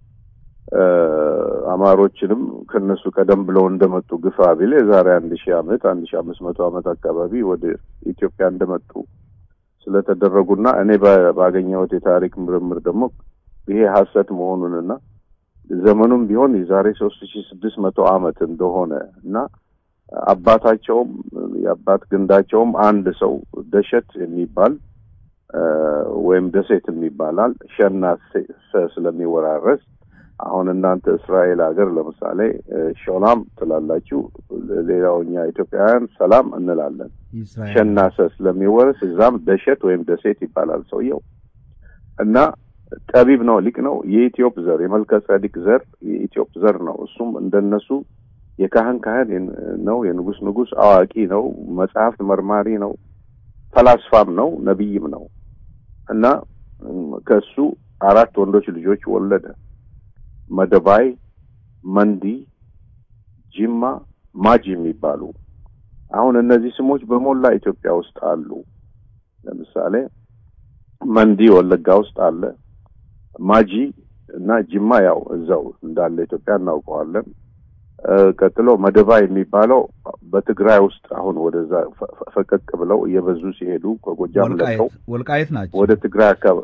Speaker 2: አማሮችንም ከነሱ ቀደም ብለው እንደመጡ ግፋ ቢል የዛሬ አንድ ሺህ ዓመት አንድ ሺህ አምስት መቶ ዓመት አካባቢ ወደ ኢትዮጵያ እንደመጡ ስለተደረጉና እኔ ባገኘሁት የታሪክ ምርምር ደግሞ ይሄ ሐሰት መሆኑንና ዘመኑም ቢሆን የዛሬ ሶስት ሺ ስድስት መቶ ዓመት እንደሆነ እና አባታቸውም የአባት ግንዳቸውም አንድ ሰው ደሸት የሚባል ወይም ደሴት የሚባላል ሸና ስለሚወራረስ አሁን እናንተ እስራኤል ሀገር ለምሳሌ ሾላም ትላላችሁ፣ ሌላው እኛ ኢትዮጵያውያን ሰላም እንላለን። ሸናሰ ስለሚወረስ እዛም ደሸት ወይም ደሴት ይባላል ሰውየው እና ጠቢብ ነው፣ ሊቅ ነው። የኢትዮጵ ዘር የመልከ ጸዲቅ ዘር የኢትዮጵ ዘር ነው። እሱም እንደነሱ የካህን ካህን ነው፣ የንጉስ ንጉስ አዋቂ ነው፣ መጽሐፍት መርማሪ ነው፣ ፈላስፋም ነው፣ ነቢይም ነው እና ከሱ አራት ወንዶች ልጆች ወለደ። መደባይ፣ መንዲ፣ ጂማ፣ ማጂ የሚባሉ አሁን እነዚህ ስሞች በሞላ ኢትዮጵያ ውስጥ አሉ። ለምሳሌ መንዲ ወለጋ ውስጥ አለ። ማጂ እና ጂማ ያው እዛው እንዳለ ኢትዮጵያ እናውቀዋለን። ቀጥሎ መደባ የሚባለው በትግራይ ውስጥ አሁን ወደዛ ፈቀቅ ብለው እየበዙ ሲሄዱ ከጎጃም ለቀው
Speaker 1: ወልቃይት ናቸው
Speaker 2: ወደ ትግራይ አካባቢ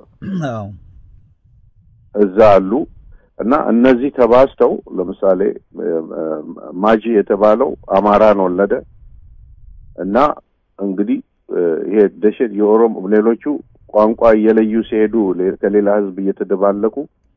Speaker 2: እዛ አሉ እና እነዚህ ተባዝተው ለምሳሌ ማጂ የተባለው አማራን ወለደ እና እንግዲህ ይሄ ደሸት የኦሮሞ ሌሎቹ ቋንቋ እየለዩ ሲሄዱ ከሌላ ሕዝብ እየተደባለቁ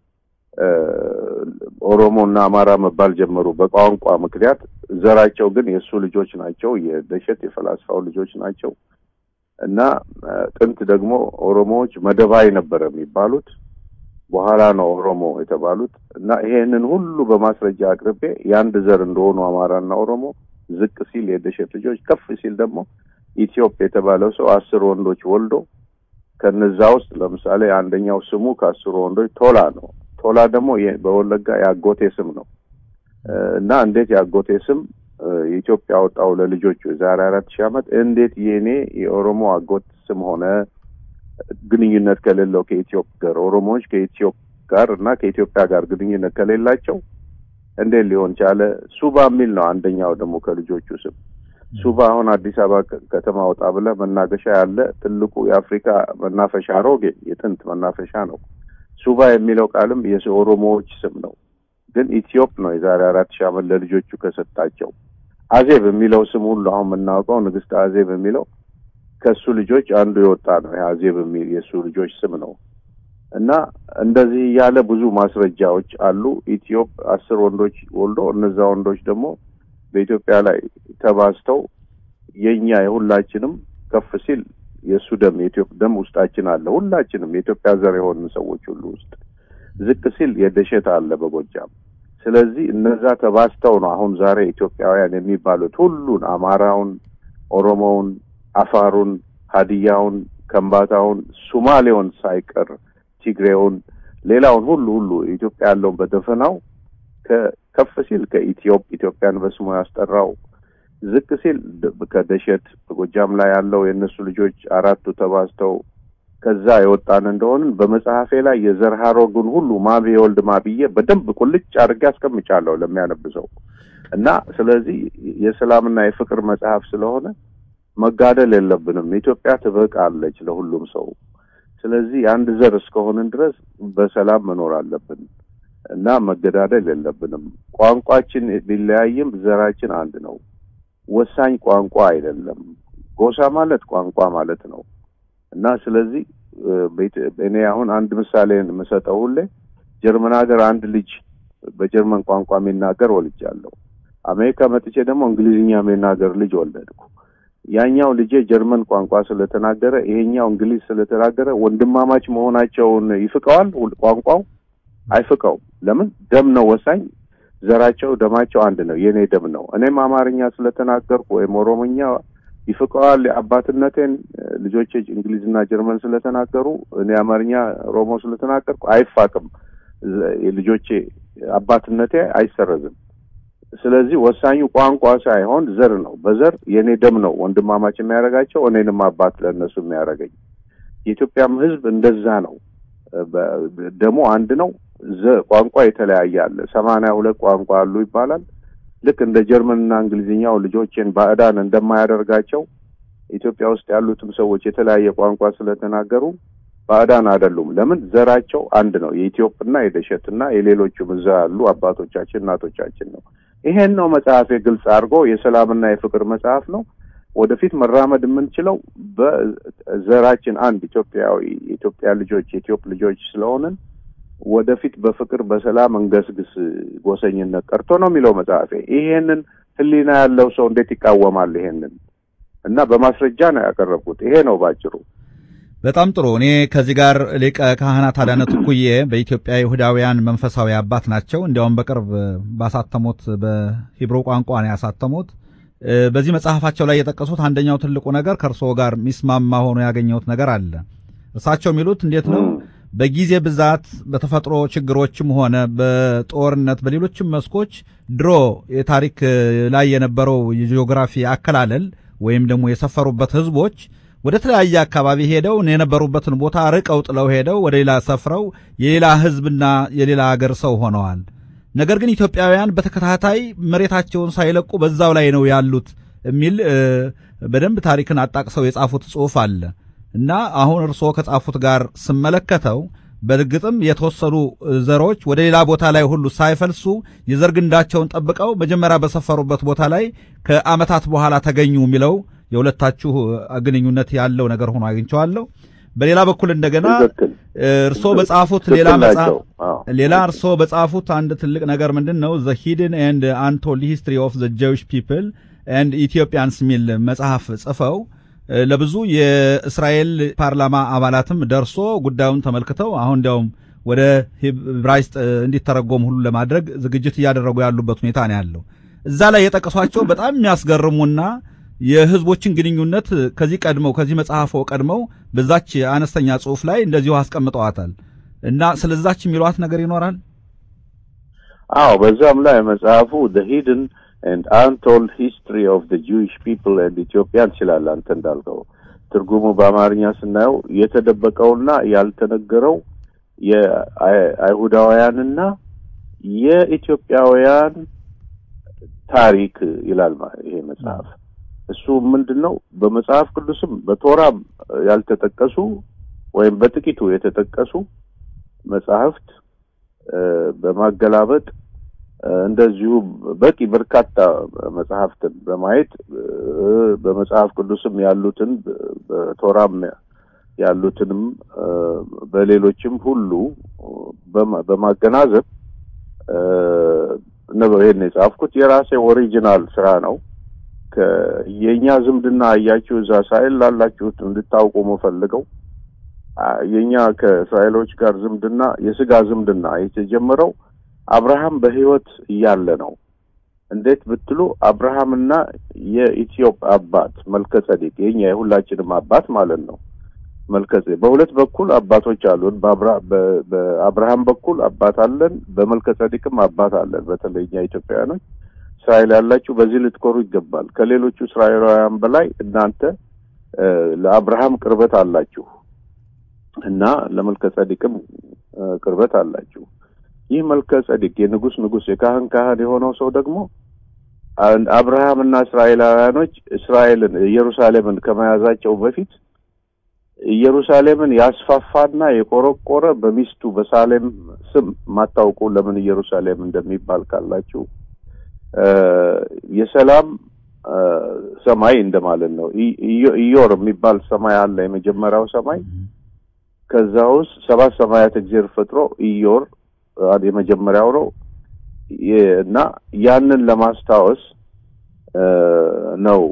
Speaker 2: ኦሮሞ እና አማራ መባል ጀመሩ በቋንቋ ምክንያት። ዘራቸው ግን የእሱ ልጆች ናቸው፣ የደሸት የፈላስፋው ልጆች ናቸው። እና ጥንት ደግሞ ኦሮሞዎች መደባይ ነበረ የሚባሉት በኋላ ነው ኦሮሞ የተባሉት። እና ይሄንን ሁሉ በማስረጃ አቅርቤ የአንድ ዘር እንደሆኑ አማራና ኦሮሞ ዝቅ ሲል የደሸት ልጆች፣ ከፍ ሲል ደግሞ ኢትዮጵ የተባለው ሰው አስር ወንዶች ወልዶ ከነዛ ውስጥ ለምሳሌ አንደኛው ስሙ ከአስሩ ወንዶች ቶላ ነው። ቶላ ደግሞ በወለጋ የአጎቴ ስም ነው እና እንዴት የአጎቴ ስም የኢትዮጵያ አወጣው ለልጆቹ የዛሬ አራት ሺህ ዓመት እንዴት የእኔ የኦሮሞ አጎት ስም ሆነ? ግንኙነት ከሌለው ከኢትዮጵ ጋር ኦሮሞዎች ከኢትዮጵ ጋር እና ከኢትዮጵያ ጋር ግንኙነት ከሌላቸው እንዴት ሊሆን ቻለ? ሱባ የሚል ነው አንደኛው ደግሞ ከልጆቹ ስም ሱባ አሁን አዲስ አበባ ከተማ ወጣ ብለህ መናገሻ ያለ ትልቁ የአፍሪካ መናፈሻ አሮጌ የጥንት መናፈሻ ነው። ሱባ የሚለው ቃልም የኦሮሞዎች ስም ነው፣ ግን ኢትዮጵ ነው የዛሬ አራት ሺህ ዓመት ለልጆቹ ከሰጣቸው። አዜብ የሚለው ስም ሁሉ አሁን የምናውቀው ንግስት አዜብ የሚለው ከሱ ልጆች አንዱ የወጣ ነው። አዜብ የሚል የእሱ ልጆች ስም ነው። እና እንደዚህ እያለ ብዙ ማስረጃዎች አሉ። ኢትዮጵ አስር ወንዶች ወልዶ እነዛ ወንዶች ደግሞ በኢትዮጵያ ላይ ተባዝተው የኛ የሁላችንም ከፍ ሲል የእሱ ደም የኢትዮጵያ ደም ውስጣችን አለ። ሁላችንም የኢትዮጵያ ዘር የሆኑ ሰዎች ሁሉ ውስጥ ዝቅ ሲል የደሸት አለ በጎጃም። ስለዚህ እነዛ ተባዝተው ነው አሁን ዛሬ ኢትዮጵያውያን የሚባሉት ሁሉን አማራውን፣ ኦሮሞውን፣ አፋሩን፣ ሀዲያውን፣ ከምባታውን፣ ሱማሌውን ሳይቀር ትግሬውን፣ ሌላውን ሁሉ ሁሉ ኢትዮጵያ ያለውን በደፈናው ከፍ ሲል ከኢትዮጵ ኢትዮጵያን በስሙ ያስጠራው ዝቅ ሲል ከደሸት በጎጃም ላይ ያለው የእነሱ ልጆች አራቱ ተባዝተው ከዛ የወጣን እንደሆንን በመጽሐፌ ላይ የዘር ሐረጉን ሁሉ ማቤ የወልድ ማብዬ በደንብ ቁልጭ አድርጌ አስቀምጫለሁ ለሚያነብሰው እና ስለዚህ የሰላምና የፍቅር መጽሐፍ ስለሆነ መጋደል የለብንም። ኢትዮጵያ ትበቃለች ለሁሉም ሰው። ስለዚህ አንድ ዘር እስከሆንን ድረስ በሰላም መኖር አለብን እና መገዳደል የለብንም። ቋንቋችን ቢለያይም ዘራችን አንድ ነው። ወሳኝ ቋንቋ አይደለም። ጎሳ ማለት ቋንቋ ማለት ነው እና ስለዚህ እኔ አሁን አንድ ምሳሌ የምሰጠው ሁሌ ጀርመን ሀገር አንድ ልጅ በጀርመን ቋንቋ የሚናገር ወልጃለሁ። አሜሪካ መጥቼ ደግሞ እንግሊዝኛ የሚናገር ልጅ ወለድኩ። ያኛው ልጄ ጀርመን ቋንቋ ስለተናገረ ይሄኛው እንግሊዝ ስለተናገረ ወንድማማች መሆናቸውን ይፍቀዋል? ቋንቋው አይፍቀውም። ለምን? ደም ነው ወሳኝ። ዘራቸው ደማቸው አንድ ነው። የኔ ደም ነው። እኔም አማርኛ ስለተናገርኩ ወይም ኦሮሞኛ ይፍቀዋል አባትነቴን። ልጆቼ እንግሊዝና ጀርመን ስለተናገሩ እኔ አማርኛ ኦሮሞ ስለተናገርኩ አይፋቅም። ልጆቼ አባትነቴ አይሰረዝም። ስለዚህ ወሳኙ ቋንቋ ሳይሆን ዘር ነው። በዘር የእኔ ደም ነው ወንድማማች የሚያደርጋቸው እኔንም አባት ለእነሱ የሚያደርገኝ። የኢትዮጵያም ሕዝብ እንደዛ ነው። ደሞ አንድ ነው። ቋንቋ የተለያየ አለ። ሰማንያ ሁለት ቋንቋ አሉ ይባላል። ልክ እንደ ጀርመንና እንግሊዝኛው ልጆችን ባዕዳን እንደማያደርጋቸው ኢትዮጵያ ውስጥ ያሉትም ሰዎች የተለያየ ቋንቋ ስለተናገሩ ባዕዳን አይደሉም። ለምን? ዘራቸው አንድ ነው። የኢትዮጵና የደሸትና የሌሎቹም እዛ ያሉ አባቶቻችን እናቶቻችን ነው። ይሄን ነው መጽሐፌ ግልጽ አድርጎ የሰላምና የፍቅር መጽሐፍ ነው። ወደፊት መራመድ የምንችለው በዘራችን አንድ ኢትዮጵያዊ የኢትዮጵያ ልጆች የኢትዮጵ ልጆች ስለሆንን ወደፊት በፍቅር በሰላም እንገስግስ፣ ጎሰኝነት ቀርቶ ነው የሚለው መጽሐፌ። ይሄንን ሕሊና ያለው ሰው እንዴት ይቃወማል? ይሄንን እና በማስረጃ ነው ያቀረብኩት። ይሄ ነው ባጭሩ።
Speaker 1: በጣም ጥሩ። እኔ ከዚህ ጋር ሊቀ ካህናት አዳነ ትኩዬ በኢትዮጵያ ይሁዳውያን መንፈሳዊ አባት ናቸው። እንዲያውም በቅርብ ባሳተሙት በሂብሮ ቋንቋ ነው ያሳተሙት። በዚህ መጽሐፋቸው ላይ የጠቀሱት አንደኛው ትልቁ ነገር ከእርስዎ ጋር ሚስማማ ሆኖ ያገኘሁት ነገር አለ። እርሳቸው የሚሉት እንዴት ነው በጊዜ ብዛት በተፈጥሮ ችግሮችም ሆነ በጦርነት በሌሎችም መስኮች ድሮ የታሪክ ላይ የነበረው የጂኦግራፊ አከላለል ወይም ደግሞ የሰፈሩበት ህዝቦች ወደ ተለያየ አካባቢ ሄደው የነበሩበትን ቦታ ርቀው ጥለው ሄደው ወደ ሌላ ሰፍረው የሌላ ህዝብና የሌላ ሀገር ሰው ሆነዋል። ነገር ግን ኢትዮጵያውያን በተከታታይ መሬታቸውን ሳይለቁ በዛው ላይ ነው ያሉት የሚል በደንብ ታሪክን አጣቅሰው የጻፉት ጽሑፍ አለ እና አሁን እርስዎ ከጻፉት ጋር ስመለከተው በእርግጥም የተወሰኑ ዘሮች ወደ ሌላ ቦታ ላይ ሁሉ ሳይፈልሱ የዘር ግንዳቸውን ጠብቀው መጀመሪያ በሰፈሩበት ቦታ ላይ ከዓመታት በኋላ ተገኙ የሚለው የሁለታችሁ ግንኙነት ያለው ነገር ሆኖ አግኝቼዋለሁ። በሌላ በኩል እንደገና እርስዎ በጻፉት ሌላ መጽሐፍ ሌላ እርስዎ በጻፉት አንድ ትልቅ ነገር ምንድን ነው ዘ ሂድን ኤንድ አንቶልድ ሂስትሪ ኦፍ ዘ ጀዊሽ ፒፕል ኤንድ ኢትዮጵያንስ የሚል መጽሐፍ ጽፈው ለብዙ የእስራኤል ፓርላማ አባላትም ደርሶ ጉዳዩን ተመልክተው አሁን እንዲያውም ወደ ዕብራይስጥ እንዲተረጎም ሁሉ ለማድረግ ዝግጅት እያደረጉ ያሉበት ሁኔታ ነው ያለው። እዛ ላይ የጠቀሷቸው በጣም የሚያስገርሙና የህዝቦችን ግንኙነት ከዚህ ቀድመው ከዚህ መጽሐፎ ቀድመው በዛች አነስተኛ ጽሑፍ ላይ እንደዚሁ አስቀምጠዋታል እና ስለዛች የሚሏት ነገር ይኖራል።
Speaker 2: አዎ በዛም ላይ መጽሐፉ the hidden and untold history of the Jewish people and Ethiopia ይችላል። አንተ እንዳልከው ትርጉሙ በአማርኛ ስናየው የተደበቀውና ያልተነገረው የአይሁዳውያንና የኢትዮጵያውያን ታሪክ ይላል ይሄ መጽሐፍ። እሱ ምንድን ነው? በመጽሐፍ ቅዱስም በቶራም ያልተጠቀሱ ወይም በጥቂቱ የተጠቀሱ መጽሐፍት በማገላበጥ እንደዚሁ በቂ በርካታ መጽሐፍትን በማየት በመጽሐፍ ቅዱስም ያሉትን በቶራም ያሉትንም በሌሎችም ሁሉ በማገናዘብ ነው ይሄን የጻፍኩት። የራሴ ኦሪጂናል ስራ ነው። የእኛ ዝምድና እያችሁ እዛ እስራኤል ላላችሁት እንድታውቁ የምፈልገው የእኛ ከእስራኤሎች ጋር ዝምድና የስጋ ዝምድና የተጀመረው አብርሃም በሕይወት እያለ ነው። እንዴት ብትሉ አብርሃምና የኢትዮጵ አባት መልከ ጸዴቅ የኛ የሁላችንም አባት ማለት ነው። መልከ በሁለት በኩል አባቶች አሉን። በአብርሃም በኩል አባት አለን፣ በመልከ ጸዴቅም አባት አለን። በተለይ እኛ ኢትዮጵያውያኖች እስራኤል ያላችሁ በዚህ ልትኮሩ ይገባል። ከሌሎቹ እስራኤላውያን በላይ እናንተ ለአብርሃም ቅርበት አላችሁ እና ለመልከ ጸዴቅም ቅርበት አላችሁ። ይህ መልከ ጸዴቅ የንጉስ ንጉስ የካህን ካህን የሆነው ሰው ደግሞ አብርሃምና እስራኤላውያኖች እስራኤልን ኢየሩሳሌምን ከመያዛቸው በፊት ኢየሩሳሌምን ያስፋፋና የቆረቆረ በሚስቱ በሳሌም ስም ማታውቁ ለምን ኢየሩሳሌም እንደሚባል ካላችሁ የሰላም ሰማይ እንደማለት ነው። ኢዮር የሚባል ሰማይ አለ፣ የመጀመሪያው ሰማይ። ከዛ ውስጥ ሰባት ሰማያት እግዚአብሔር ፈጥሮ ኢዮር የመጀመሪያው ነው እና ያንን ለማስታወስ ነው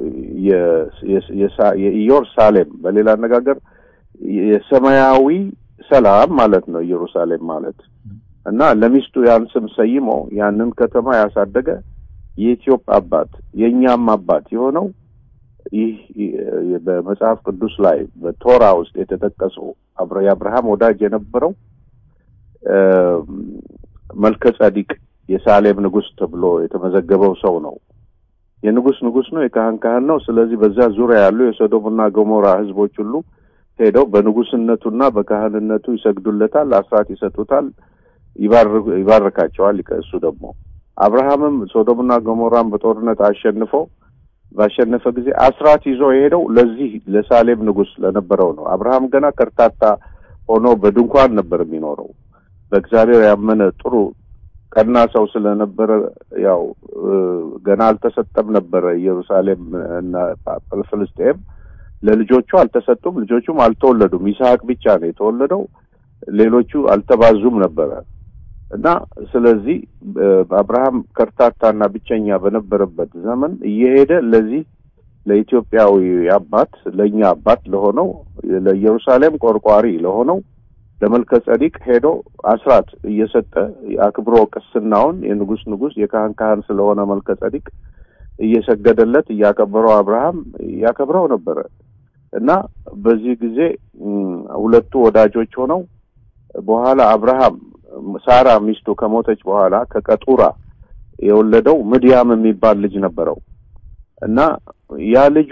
Speaker 2: የኢዮር ሳሌም። በሌላ አነጋገር የሰማያዊ ሰላም ማለት ነው ኢየሩሳሌም ማለት እና ለሚስቱ ያን ስም ሰይሞ ያንን ከተማ ያሳደገ የኢትዮጵ አባት የእኛም አባት የሆነው ይህ በመጽሐፍ ቅዱስ ላይ በቶራ ውስጥ የተጠቀሰው የአብርሃም ወዳጅ የነበረው መልከ ጸዲቅ የሳሌም ንጉስ ተብሎ የተመዘገበው ሰው ነው። የንጉስ ንጉስ ነው፣ የካህን ካህን ነው። ስለዚህ በዛ ዙሪያ ያሉ የሶዶምና ገሞራ ህዝቦች ሁሉ ሄደው በንጉስነቱና በካህንነቱ ይሰግዱለታል፣ አስራት ይሰጡታል፣ ይባርካቸዋል። እሱ ደግሞ አብርሃምም ሶዶምና ገሞራን በጦርነት አሸንፎ ባሸነፈ ጊዜ አስራት ይዞ የሄደው ለዚህ ለሳሌም ንጉስ ለነበረው ነው። አብርሃም ገና ከርታታ ሆኖ በድንኳን ነበር የሚኖረው። በእግዚአብሔር ያመነ ጥሩ ቀና ሰው ስለነበረ ያው ገና አልተሰጠም ነበረ። ኢየሩሳሌም እና ፍልስጤም ለልጆቹ አልተሰጡም፣ ልጆቹም አልተወለዱም። ይስሐቅ ብቻ ነው የተወለደው። ሌሎቹ አልተባዙም ነበረ እና ስለዚህ አብርሃም ከርታታና ብቸኛ በነበረበት ዘመን እየሄደ ለዚህ ለኢትዮጵያዊ አባት ለእኛ አባት ለሆነው ለኢየሩሳሌም ቆርቋሪ ለሆነው ለመልከ ጸዲቅ ሄዶ አስራት እየሰጠ አክብሮ ቅስናውን የንጉስ ንጉስ የካህን ካህን ስለሆነ መልከ ጸዲቅ እየሰገደለት እያከበረው አብርሃም እያከብረው ነበረ እና በዚህ ጊዜ ሁለቱ ወዳጆች ሆነው በኋላ አብርሃም ሳራ ሚስቱ ከሞተች በኋላ ከቀጡራ የወለደው ምድያም የሚባል ልጅ ነበረው እና ያ ልጁ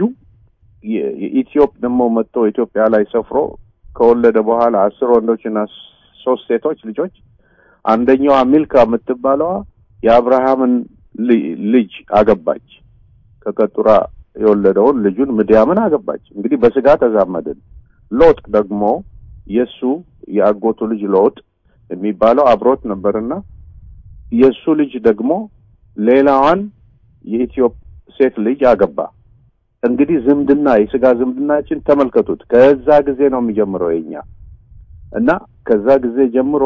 Speaker 2: የኢትዮጵ ደግሞ መጥቶ ኢትዮጵያ ላይ ሰፍሮ ከወለደ በኋላ አስር ወንዶችና ሶስት ሴቶች ልጆች አንደኛዋ ሚልካ የምትባለዋ የአብርሃምን ልጅ አገባች። ከቀጡራ የወለደውን ልጁን ምድያምን አገባች። እንግዲህ በስጋ ተዛመድን። ሎጥ ደግሞ የእሱ የአጎቱ ልጅ ሎጥ የሚባለው አብሮት ነበርና የእሱ ልጅ ደግሞ ሌላዋን የኢትዮጵ ሴት ልጅ አገባ። እንግዲህ ዝምድና የስጋ ዝምድናችን ተመልከቱት። ከዛ ጊዜ ነው የሚጀምረው የኛ እና ከዛ ጊዜ ጀምሮ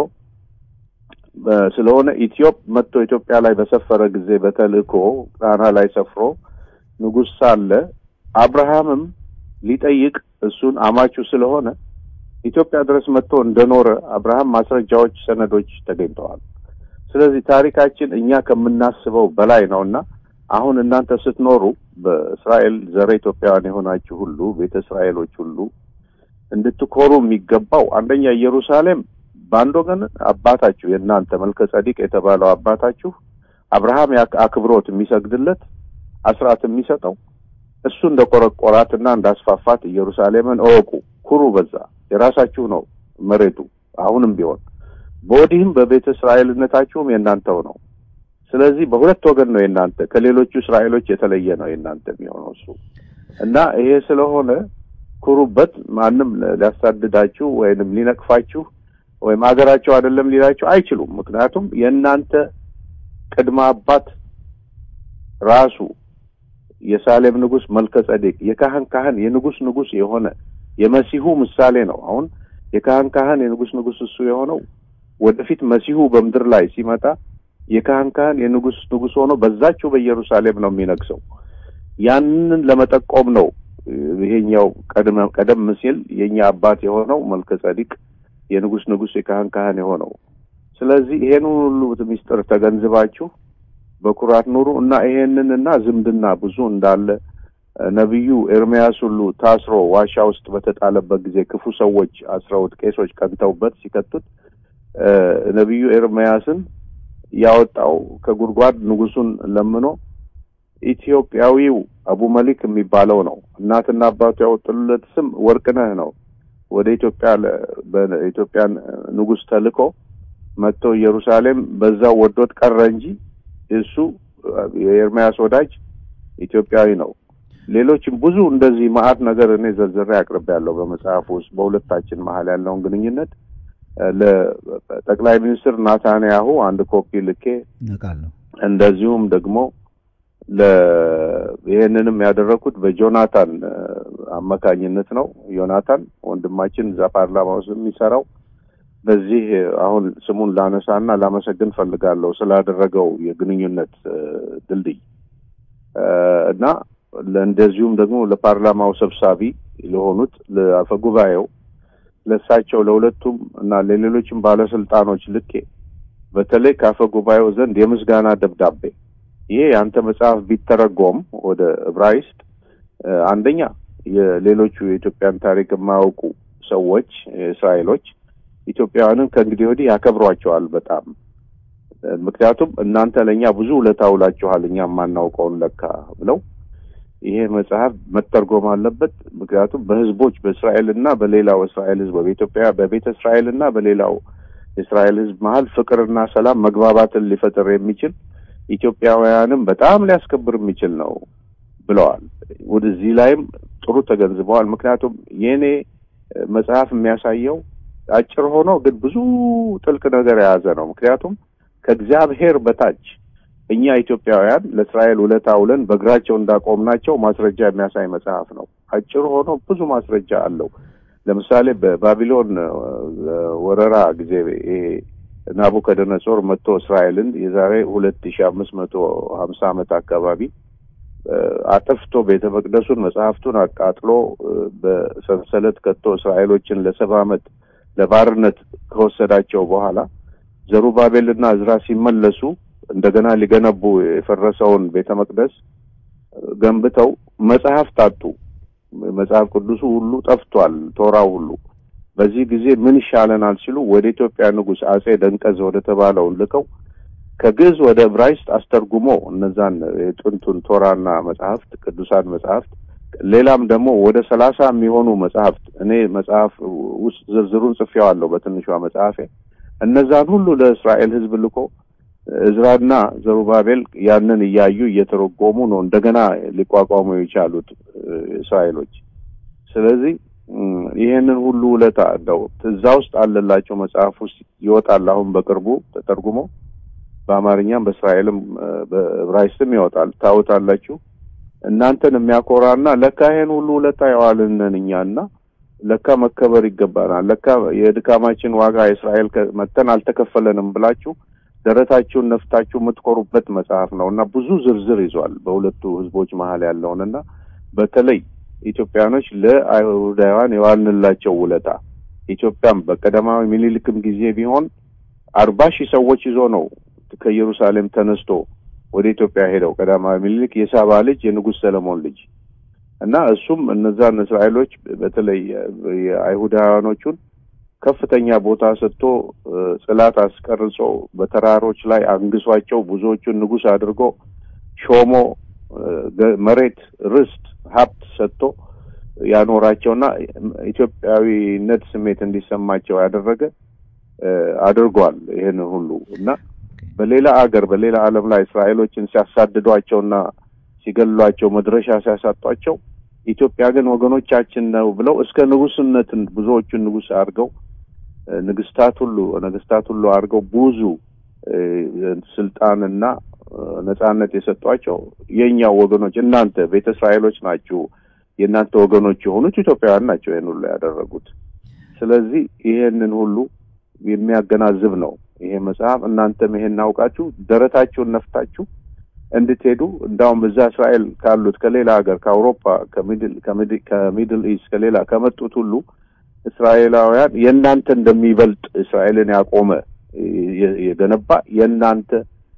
Speaker 2: ስለሆነ ኢትዮጵ መጥቶ ኢትዮጵያ ላይ በሰፈረ ጊዜ በተልእኮ ጣና ላይ ሰፍሮ ንጉሥ ሳለ አብርሃምም ሊጠይቅ እሱን አማቹ ስለሆነ ኢትዮጵያ ድረስ መጥቶ እንደኖረ አብርሃም ማስረጃዎች፣ ሰነዶች ተገኝተዋል። ስለዚህ ታሪካችን እኛ ከምናስበው በላይ ነውና አሁን እናንተ ስትኖሩ በእስራኤል ዘረ ኢትዮጵያውያን የሆናችሁ ሁሉ ቤተ እስራኤሎች ሁሉ እንድትኮሩ የሚገባው አንደኛ ኢየሩሳሌም በአንድ ወገን አባታችሁ የእናንተ መልከ ጸዲቅ የተባለው አባታችሁ አብርሃም አክብሮት የሚሰግድለት አስራት የሚሰጠው እሱ እንደ ቆረቆራትና እንዳስፋፋት ኢየሩሳሌምን እወቁ፣ ኩሩ። በዛ የራሳችሁ ነው መሬቱ። አሁንም ቢሆን በወዲህም በቤተ እስራኤልነታችሁም የእናንተው ነው። ስለዚህ በሁለት ወገን ነው የእናንተ ከሌሎቹ እስራኤሎች የተለየ ነው የእናንተ የሚሆነው እሱ እና ይሄ ስለሆነ ኩሩበት። ማንም ሊያሳድዳችሁ ወይንም ሊነቅፋችሁ ወይም ሀገራቸው አይደለም ሊላችሁ አይችሉም። ምክንያቱም የእናንተ ቅድመ አባት ራሱ የሳሌም ንጉሥ መልከ ጸዴቅ የካህን ካህን የንጉሥ ንጉሥ የሆነ የመሲሁ ምሳሌ ነው። አሁን የካህን ካህን የንጉሥ ንጉሥ እሱ የሆነው ወደፊት መሲሁ በምድር ላይ ሲመጣ የካህን ካህን የንጉሥ ንጉሥ ሆኖ በዛችው በኢየሩሳሌም ነው የሚነግሰው። ያንን ለመጠቆም ነው ይሄኛው ቀደም ሲል የኛ አባት የሆነው መልከ ጸዲቅ የንጉሥ ንጉሥ የካህን ካህን የሆነው። ስለዚህ ይሄን ሁሉ ምስጢር ተገንዝባችሁ በኩራት ኑሩ እና ይሄንን እና ዝምድና ብዙ እንዳለ ነቢዩ ኤርሚያስ ሁሉ ታስሮ ዋሻ ውስጥ በተጣለበት ጊዜ ክፉ ሰዎች አስረውት ቄሶች ቀንተውበት ሲከቱት ነቢዩ ኤርሚያስን ያወጣው ከጉድጓድ ንጉሱን ለምኖ ኢትዮጵያዊው አቡ መሊክ የሚባለው ነው። እናትና አባቱ ያወጡለት ስም ወርቅነህ ነው። ወደ ኢትዮጵያ በኢትዮጵያን ንጉስ ተልኮ መጥቶ ኢየሩሳሌም በዛው ወዶት ቀረ እንጂ እሱ የኤርሚያስ ወዳጅ ኢትዮጵያዊ ነው። ሌሎችም ብዙ እንደዚህ ማአት ነገር እኔ ዘርዝሬ አቅርቤያለሁ በመጽሐፍ ውስጥ በሁለታችን መሀል ያለውን ግንኙነት ለጠቅላይ ሚኒስትር ናታንያሁ አንድ ኮፒ ልኬ
Speaker 1: ነቃለሁ።
Speaker 2: እንደዚሁም ደግሞ ይህንንም ያደረኩት በጆናታን አማካኝነት ነው። ዮናታን ወንድማችን እዛ ፓርላማ ውስጥ የሚሰራው በዚህ አሁን ስሙን ላነሳና ላመሰግን ፈልጋለሁ ስላደረገው የግንኙነት ድልድይ እና እንደዚሁም ደግሞ ለፓርላማው ሰብሳቢ ለሆኑት ለአፈ ጉባኤው ለእሳቸው ለሁለቱም እና ለሌሎችም ባለስልጣኖች ልኬ በተለይ ከአፈ ጉባኤው ዘንድ የምስጋና ደብዳቤ ይሄ የአንተ መጽሐፍ ቢተረጎም ወደ ዕብራይስጥ አንደኛ የሌሎቹ የኢትዮጵያን ታሪክ የማያውቁ ሰዎች እስራኤሎች ኢትዮጵያውያንን ከእንግዲህ ወዲህ ያከብሯቸዋል በጣም ምክንያቱም እናንተ ለእኛ ብዙ ውለታ ውላችኋል እኛ የማናውቀውን ለካ ብለው ይሄ መጽሐፍ መተርጎም አለበት። ምክንያቱም በህዝቦች በእስራኤልና በሌላው እስራኤል ህዝብ በኢትዮጵያ በቤተ እስራኤልና በሌላው የእስራኤል ህዝብ መሀል ፍቅርና ሰላም መግባባትን ሊፈጥር የሚችል ኢትዮጵያውያንም በጣም ሊያስከብር የሚችል ነው ብለዋል። ወደዚህ ላይም ጥሩ ተገንዝበዋል። ምክንያቱም የእኔ መጽሐፍ የሚያሳየው አጭር ሆኖ ግን ብዙ ጥልቅ ነገር የያዘ ነው። ምክንያቱም ከእግዚአብሔር በታች እኛ ኢትዮጵያውያን ለእስራኤል ውለታ ውለን በእግራቸው እንዳቆምናቸው ማስረጃ የሚያሳይ መጽሐፍ ነው። አጭር ሆኖ ብዙ ማስረጃ አለው። ለምሳሌ በባቢሎን ወረራ ጊዜ ይሄ ናቡከደነጾር መጥቶ እስራኤልን የዛሬ ሁለት ሺ አምስት መቶ ሀምሳ ዓመት አካባቢ አጥፍቶ ቤተ መቅደሱን መጽሐፍቱን አቃጥሎ በሰንሰለት ከቶ እስራኤሎችን ለሰባ ዓመት ለባርነት ከወሰዳቸው በኋላ ዘሩባቤልና እዝራ ሲመለሱ እንደገና ሊገነቡ የፈረሰውን ቤተ መቅደስ ገንብተው መጽሐፍ ታጡ። መጽሐፍ ቅዱሱ ሁሉ ጠፍቷል፣ ቶራው ሁሉ። በዚህ ጊዜ ምን ይሻለናል ሲሉ ወደ ኢትዮጵያ ንጉሥ አጼ ደንቀዝ ወደ ተባለው ልከው ከግዕዝ ወደ ዕብራይስጥ አስተርጉሞ እነዛን የጥንቱን ቶራና መጽሐፍት ቅዱሳን መጽሐፍት ሌላም ደግሞ ወደ ሰላሳ የሚሆኑ መጽሐፍት እኔ መጽሐፍ ውስጥ ዝርዝሩን ጽፌዋለሁ በትንሿ መጽሐፌ እነዛን ሁሉ ለእስራኤል ሕዝብ ልኮ እዝራና ዘሩባቤል ያንን እያዩ እየተረጎሙ ነው እንደገና ሊቋቋሙ የቻሉት እስራኤሎች። ስለዚህ ይሄንን ሁሉ ውለታ እንደው እዛ ውስጥ አለላቸው መጽሐፍ ውስጥ ይወጣል። አሁን በቅርቡ ተተርጉሞ በአማርኛም በእስራኤልም በዕብራይስጥም ይወጣል። ታውታላችሁ። እናንተን የሚያኮራና ለካ ይሄን ሁሉ ውለታ የዋልንን እኛና ለካ መከበር ይገባናል፣ ለካ የድካማችን ዋጋ የእስራኤል መተን አልተከፈለንም ብላችሁ ደረታችሁን ነፍታችሁ የምትኮሩበት መጽሐፍ ነው እና ብዙ ዝርዝር ይዟል በሁለቱ ህዝቦች መሀል ያለውን እና በተለይ ኢትዮጵያኖች ለአይሁዳውያን የዋልንላቸው ውለታ ኢትዮጵያም በቀዳማዊ ምኒልክም ጊዜ ቢሆን አርባ ሺህ ሰዎች ይዞ ነው ከኢየሩሳሌም ተነስቶ ወደ ኢትዮጵያ ሄደው ቀዳማዊ ምኒልክ የሳባ ልጅ የንጉሥ ሰለሞን ልጅ እና እሱም እነዛን እስራኤሎች በተለይ የአይሁዳውያኖቹን ከፍተኛ ቦታ ሰጥቶ ጽላት አስቀርጾ በተራሮች ላይ አንግሷቸው ብዙዎቹን ንጉሥ አድርጎ ሾሞ መሬት፣ ርስት፣ ሀብት ሰጥቶ ያኖራቸውና ኢትዮጵያዊነት ስሜት እንዲሰማቸው ያደረገ አድርጓል ይህን ሁሉ እና በሌላ አገር በሌላ ዓለም ላይ እስራኤሎችን ሲያሳድዷቸውና ሲገሏቸው መድረሻ ሲያሳጧቸው ኢትዮጵያ ግን ወገኖቻችን ነው ብለው እስከ ንጉስነትን ብዙዎቹን ንጉስ አድርገው ንግስታት ሁሉ ነገስታት ሁሉ አድርገው ብዙ ስልጣንና ነጻነት የሰጧቸው የእኛው ወገኖች እናንተ ቤተ እስራኤሎች ናችሁ፣ የእናንተ ወገኖች የሆኑት ኢትዮጵያውያን ናቸው ይህን ሁሉ ያደረጉት። ስለዚህ ይሄንን ሁሉ የሚያገናዝብ ነው ይሄ መጽሐፍ። እናንተም ይሄን አውቃችሁ ደረታችሁን ነፍታችሁ እንድትሄዱ እንዳውም እዛ እስራኤል ካሉት ከሌላ ሀገር ከአውሮፓ ከሚድል ኢስት ከሌላ ከመጡት ሁሉ እስራኤላውያን የእናንተ እንደሚበልጥ እስራኤልን ያቆመ የገነባ የእናንተ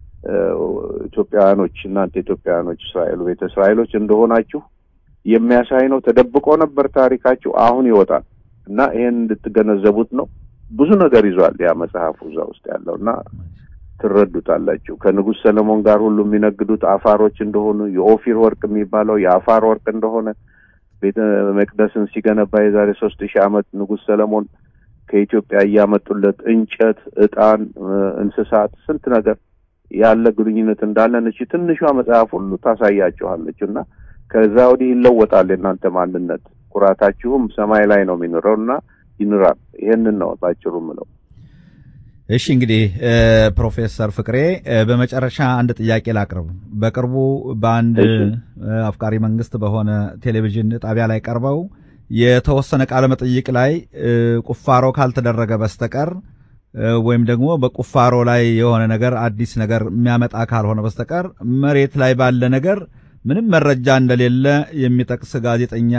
Speaker 2: ኢትዮጵያውያኖች እናንተ ኢትዮጵያውያኖች እስራኤል ቤተ እስራኤሎች እንደሆናችሁ የሚያሳይ ነው። ተደብቆ ነበር ታሪካችሁ፣ አሁን ይወጣል እና ይሄን እንድትገነዘቡት ነው። ብዙ ነገር ይዟል ያ መጽሐፉ እዛ ውስጥ ያለው እና ትረዱታላችሁ። ከንጉሥ ሰለሞን ጋር ሁሉ የሚነግዱት አፋሮች እንደሆኑ የኦፊር ወርቅ የሚባለው የአፋር ወርቅ እንደሆነ ቤተ መቅደስን ሲገነባ የዛሬ ሶስት ሺህ ዓመት ንጉሥ ሰለሞን ከኢትዮጵያ እያመጡለት እንጨት፣ ዕጣን፣ እንስሳት፣ ስንት ነገር ያለ ግንኙነት እንዳለን እቺ ትንሿ መጽሐፍ ሁሉ ታሳያችኋለች እና ከዛ ወዲህ ይለወጣል የእናንተ ማንነት። ኩራታችሁም ሰማይ ላይ ነው የሚኖረው እና ይኖራል። ይህንን ነው ባጭሩ ምለው።
Speaker 1: እሺ እንግዲህ ፕሮፌሰር ፍቅሬ በመጨረሻ አንድ ጥያቄ ላቅርብ። በቅርቡ በአንድ አፍቃሪ መንግስት በሆነ ቴሌቪዥን ጣቢያ ላይ ቀርበው የተወሰነ ቃለ መጠይቅ ላይ ቁፋሮ ካልተደረገ በስተቀር ወይም ደግሞ በቁፋሮ ላይ የሆነ ነገር አዲስ ነገር የሚያመጣ ካልሆነ በስተቀር መሬት ላይ ባለ ነገር ምንም መረጃ እንደሌለ የሚጠቅስ ጋዜጠኛ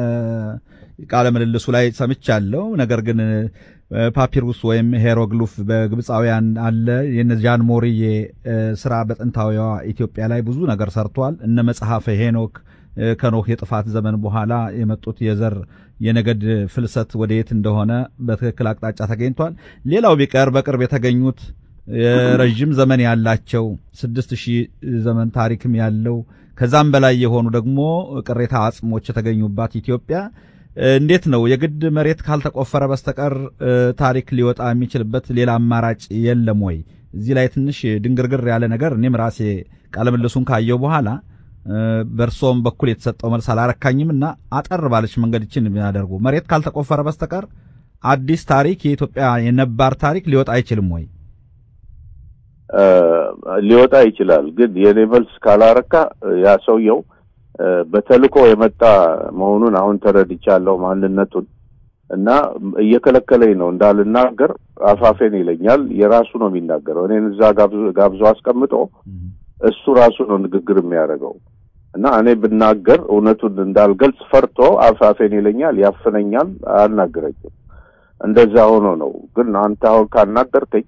Speaker 1: ቃለ ምልልሱ ላይ ሰምቻለሁ። ነገር ግን ፓፒሩስ ወይም ሄሮግሉፍ በግብፃውያን አለ። የነዚያን ሞሪዬ ስራ በጥንታዊዋ ኢትዮጵያ ላይ ብዙ ነገር ሰርቷል። እነ መጽሐፈ ሄኖክ ከኖህ የጥፋት ዘመን በኋላ የመጡት የዘር የነገድ ፍልሰት ወደ የት እንደሆነ በትክክል አቅጣጫ ተገኝቷል። ሌላው ቢቀር በቅርብ የተገኙት የረዥም ዘመን ያላቸው ስድስት ሺህ ዘመን ታሪክም ያለው ከዛም በላይ የሆኑ ደግሞ ቅሬታ አጽሞች የተገኙባት ኢትዮጵያ እንዴት ነው የግድ መሬት ካልተቆፈረ በስተቀር ታሪክ ሊወጣ የሚችልበት ሌላ አማራጭ የለም ወይ? እዚህ ላይ ትንሽ ድንግርግር ያለ ነገር እኔም ራሴ ቃለምልሱን ካየው በኋላ በእርሶም በኩል የተሰጠው መልስ አላረካኝም እና አጠር ባለች መንገድ ይችን የሚያደርጉ መሬት ካልተቆፈረ በስተቀር አዲስ ታሪክ የኢትዮጵያ የነባር ታሪክ ሊወጣ አይችልም ወይ?
Speaker 2: ሊወጣ ይችላል። ግን የኔ መልስ ካላረካ ያ ሰውየው በተልኮ የመጣ መሆኑን አሁን ተረድቻለሁ ማንነቱን እና እየከለከለኝ ነው እንዳልናገር አፋፌን ይለኛል። የራሱ ነው የሚናገረው። እኔን እዛ ጋብዞ አስቀምጦ እሱ ራሱ ነው ንግግር የሚያደርገው እና እኔ ብናገር እውነቱን እንዳልገልጽ ፈርቶ አፋፌን ይለኛል፣ ያፍነኛል፣ አያናግረኝም። እንደዛ ሆኖ ነው። ግን አንተ አሁን ካናገርከኝ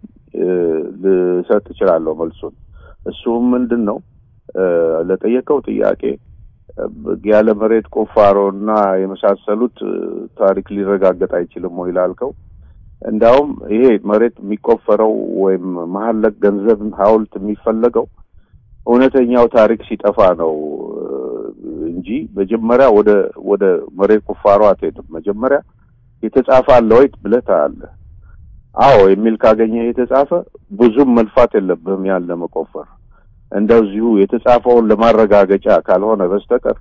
Speaker 2: ልሰጥ እችላለሁ መልሱን። እሱም ምንድን ነው ለጠየቀው ጥያቄ ያለ መሬት ቁፋሮ እና የመሳሰሉት ታሪክ ሊረጋገጥ አይችልም ወይ ላልከው፣ እንዳውም ይሄ መሬት የሚቆፈረው ወይም መሀል ላይ ገንዘብ ሐውልት የሚፈለገው እውነተኛው ታሪክ ሲጠፋ ነው እንጂ መጀመሪያ ወደ ወደ መሬት ቁፋሮ አትሄድም። መጀመሪያ የተጻፈ አለ ወይ ብለህ ታያለህ። አዎ የሚል ካገኘህ የተጻፈ ብዙም መልፋት የለብህም ያን ለመቆፈር እንደዚሁ የተጻፈውን ለማረጋገጫ ካልሆነ በስተቀር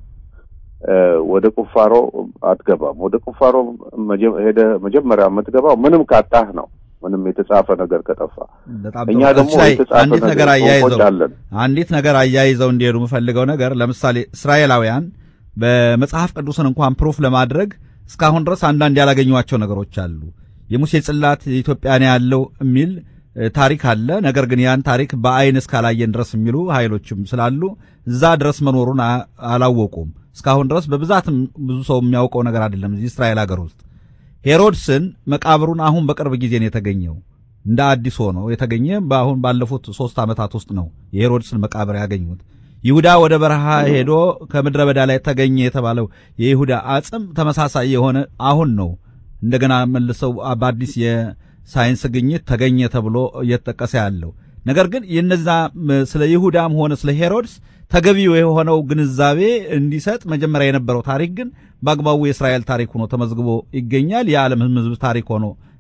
Speaker 2: ወደ ቁፋሮ አትገባም። ወደ ቁፋሮ ሄደ መጀመሪያ የምትገባው ምንም ካጣህ ነው። ምንም የተጻፈ ነገር ከጠፋ እኛ ደግሞ
Speaker 1: አንዲት ነገር አያይዘው አንዲት ነገር አያይዘው እንዲሄዱ የምፈልገው ነገር ለምሳሌ እስራኤላውያን በመጽሐፍ ቅዱስን እንኳን ፕሩፍ ለማድረግ እስካሁን ድረስ አንዳንድ ያላገኟቸው ነገሮች አሉ። የሙሴ ጽላት ኢትዮጵያ ነው ያለው የሚል ታሪክ አለ። ነገር ግን ያን ታሪክ በአይን እስካላየን ድረስ የሚሉ ኃይሎችም ስላሉ እዛ ድረስ መኖሩን አላወቁም። እስካሁን ድረስ በብዛትም ብዙ ሰው የሚያውቀው ነገር አይደለም። እዚህ እስራኤል ሀገር ውስጥ ሄሮድስን መቃብሩን አሁን በቅርብ ጊዜ ነው የተገኘው። እንደ አዲስ ሆኖ የተገኘ በአሁን ባለፉት ሶስት ዓመታት ውስጥ ነው የሄሮድስን መቃብር ያገኙት። ይሁዳ ወደ በረሃ ሄዶ ከምድረ በዳ ላይ ተገኘ የተባለው የይሁዳ አጽም ተመሳሳይ የሆነ አሁን ነው እንደገና መልሰው በአዲስ የሳይንስ ግኝት ተገኘ ተብሎ እየተጠቀሰ ያለው ነገር ግን የነዛ ስለ ይሁዳም ሆነ ስለ ሄሮድስ ተገቢው የሆነው ግንዛቤ እንዲሰጥ መጀመሪያ የነበረው ታሪክ ግን በአግባቡ የእስራኤል ታሪክ ሆኖ ተመዝግቦ ይገኛል። የዓለም ሕዝብ ታሪክ ሆኖ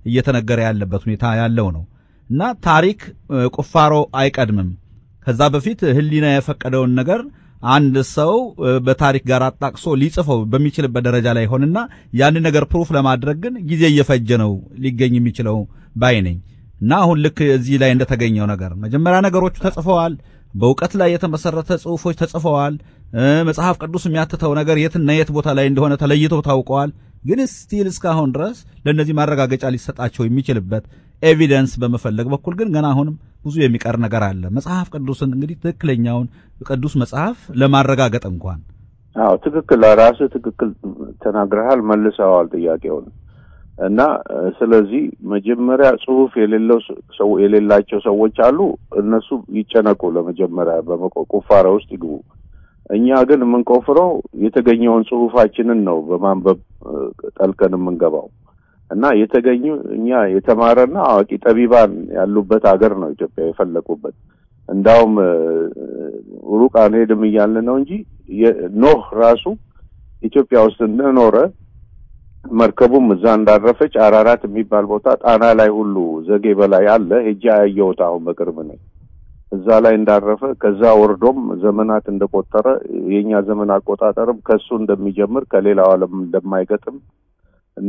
Speaker 1: እየተነገረ ያለበት ሁኔታ ያለው ነው እና ታሪክ ቁፋሮ አይቀድምም። ከዛ በፊት ሕሊና የፈቀደውን ነገር አንድ ሰው በታሪክ ጋር አጣቅሶ ሊጽፈው በሚችልበት ደረጃ ላይ ሆንና ያን ነገር ፕሩፍ ለማድረግ ግን ጊዜ እየፈጀ ነው ሊገኝ የሚችለው ባይ ነኝ እና አሁን ልክ እዚህ ላይ እንደተገኘው ነገር መጀመሪያ ነገሮቹ ተጽፈዋል። በእውቀት ላይ የተመሰረተ ጽሑፎች ተጽፈዋል። መጽሐፍ ቅዱስ የሚያትተው ነገር የትና የት ቦታ ላይ እንደሆነ ተለይተው ታውቀዋል። ግን ስቲል እስካሁን ድረስ ለእነዚህ ማረጋገጫ ሊሰጣቸው የሚችልበት ኤቪደንስ በመፈለግ በኩል ግን ገና አሁንም ብዙ የሚቀር ነገር አለ። መጽሐፍ ቅዱስን እንግዲህ ትክክለኛውን ቅዱስ መጽሐፍ ለማረጋገጥ እንኳን
Speaker 2: አዎ፣ ትክክል ራስህ ትክክል ተናግረሃል፣ መልሰዋል ጥያቄውን እና ስለዚህ መጀመሪያ ጽሁፍ የሌለው ሰው የሌላቸው ሰዎች አሉ። እነሱ ይጨነቁ፣ ለመጀመሪያ በቁፋሮ ውስጥ ይግቡ። እኛ ግን የምንቆፍረው የተገኘውን ጽሁፋችንን ነው በማንበብ ጠልቀን የምንገባው እና የተገኙ እኛ የተማረና አዋቂ ጠቢባን ያሉበት ሀገር ነው ኢትዮጵያ የፈለቁበት። እንዳውም ሩቅ አንሄድም እያልን ነው እንጂ ኖህ ራሱ ኢትዮጵያ ውስጥ እንደኖረ መርከቡም እዛ እንዳረፈች አራራት የሚባል ቦታ ጣና ላይ ሁሉ ዘጌ በላይ አለ። ሄጄ ያየሁት አሁን በቅርብ ነኝ። እዛ ላይ እንዳረፈ ከዛ ወርዶም ዘመናት እንደቆጠረ የኛ ዘመን አቆጣጠርም ከሱ እንደሚጀምር ከሌላው ዓለም እንደማይገጥም እና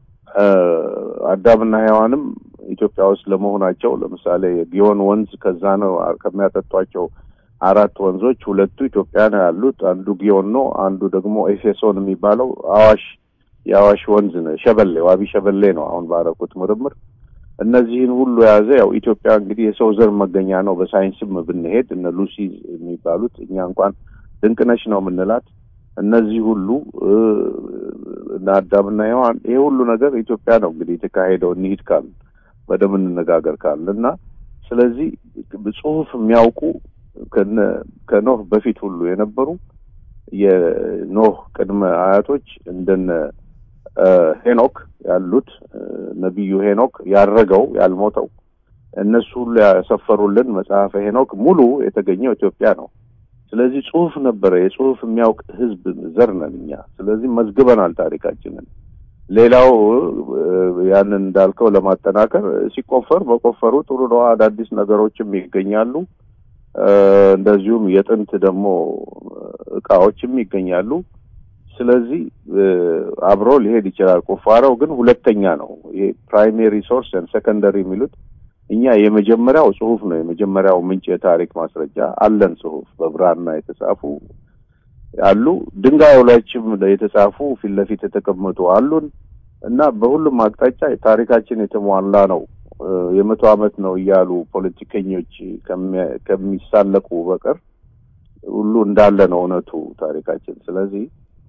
Speaker 2: አዳምና ሔዋንም ኢትዮጵያ ውስጥ ለመሆናቸው ለምሳሌ የጊዮን ወንዝ ከዛ ነው ከሚያጠጧቸው አራት ወንዞች ሁለቱ ኢትዮጵያ ነው ያሉት። አንዱ ጊዮን ነው፣ አንዱ ደግሞ ኤፌሶን የሚባለው አዋሽ የአዋሽ ወንዝ ነው። ሸበሌ ዋቢ ሸበሌ ነው አሁን ባረኩት ምርምር እነዚህን ሁሉ የያዘ ያው ኢትዮጵያ እንግዲህ የሰው ዘር መገኛ ነው። በሳይንስም ብንሄድ እነ ሉሲ የሚባሉት እኛ እንኳን ድንቅነሽ ነው የምንላት እነዚህ ሁሉ እና አዳምና ሔዋን ይሄ ሁሉ ነገር ኢትዮጵያ ነው እንግዲህ የተካሄደው። እንሂድ ካል በደም እንነጋገር ካል እና ስለዚህ ጽሁፍ የሚያውቁ ከኖህ በፊት ሁሉ የነበሩ የኖህ ቅድመ አያቶች እንደነ ሄኖክ ያሉት ነቢዩ ሄኖክ ያረገው ያልሞተው እነሱ ሁሉ ያሰፈሩልን መጽሐፈ ሄኖክ ሙሉ የተገኘው ኢትዮጵያ ነው። ስለዚህ ጽሁፍ ነበረ። የጽሁፍ የሚያውቅ ህዝብ ዘር ነን እኛ። ስለዚህ መዝግበናል ታሪካችንን። ሌላው ያንን እንዳልከው ለማጠናከር ሲቆፈር በቆፈሩ ጥሩ ነው። አዳዲስ ነገሮችም ይገኛሉ። እንደዚሁም የጥንት ደግሞ እቃዎችም ይገኛሉ። ስለዚህ አብሮ ሊሄድ ይችላል። ቁፋሮው ግን ሁለተኛ ነው። ይሄ ፕራይሜሪ ሶርስ ሰከንደሪ የሚሉት እኛ የመጀመሪያው ጽሁፍ ነው። የመጀመሪያው ምንጭ የታሪክ ማስረጃ አለን። ጽሁፍ በብራና የተጻፉ አሉ። ድንጋዩ ላይችም የተጻፉ ፊት ለፊት የተቀመጡ አሉን እና በሁሉም አቅጣጫ ታሪካችን የተሟላ ነው። የመቶ ዓመት ነው እያሉ ፖለቲከኞች ከሚሳለቁ በቀር ሁሉ እንዳለ ነው እውነቱ ታሪካችን። ስለዚህ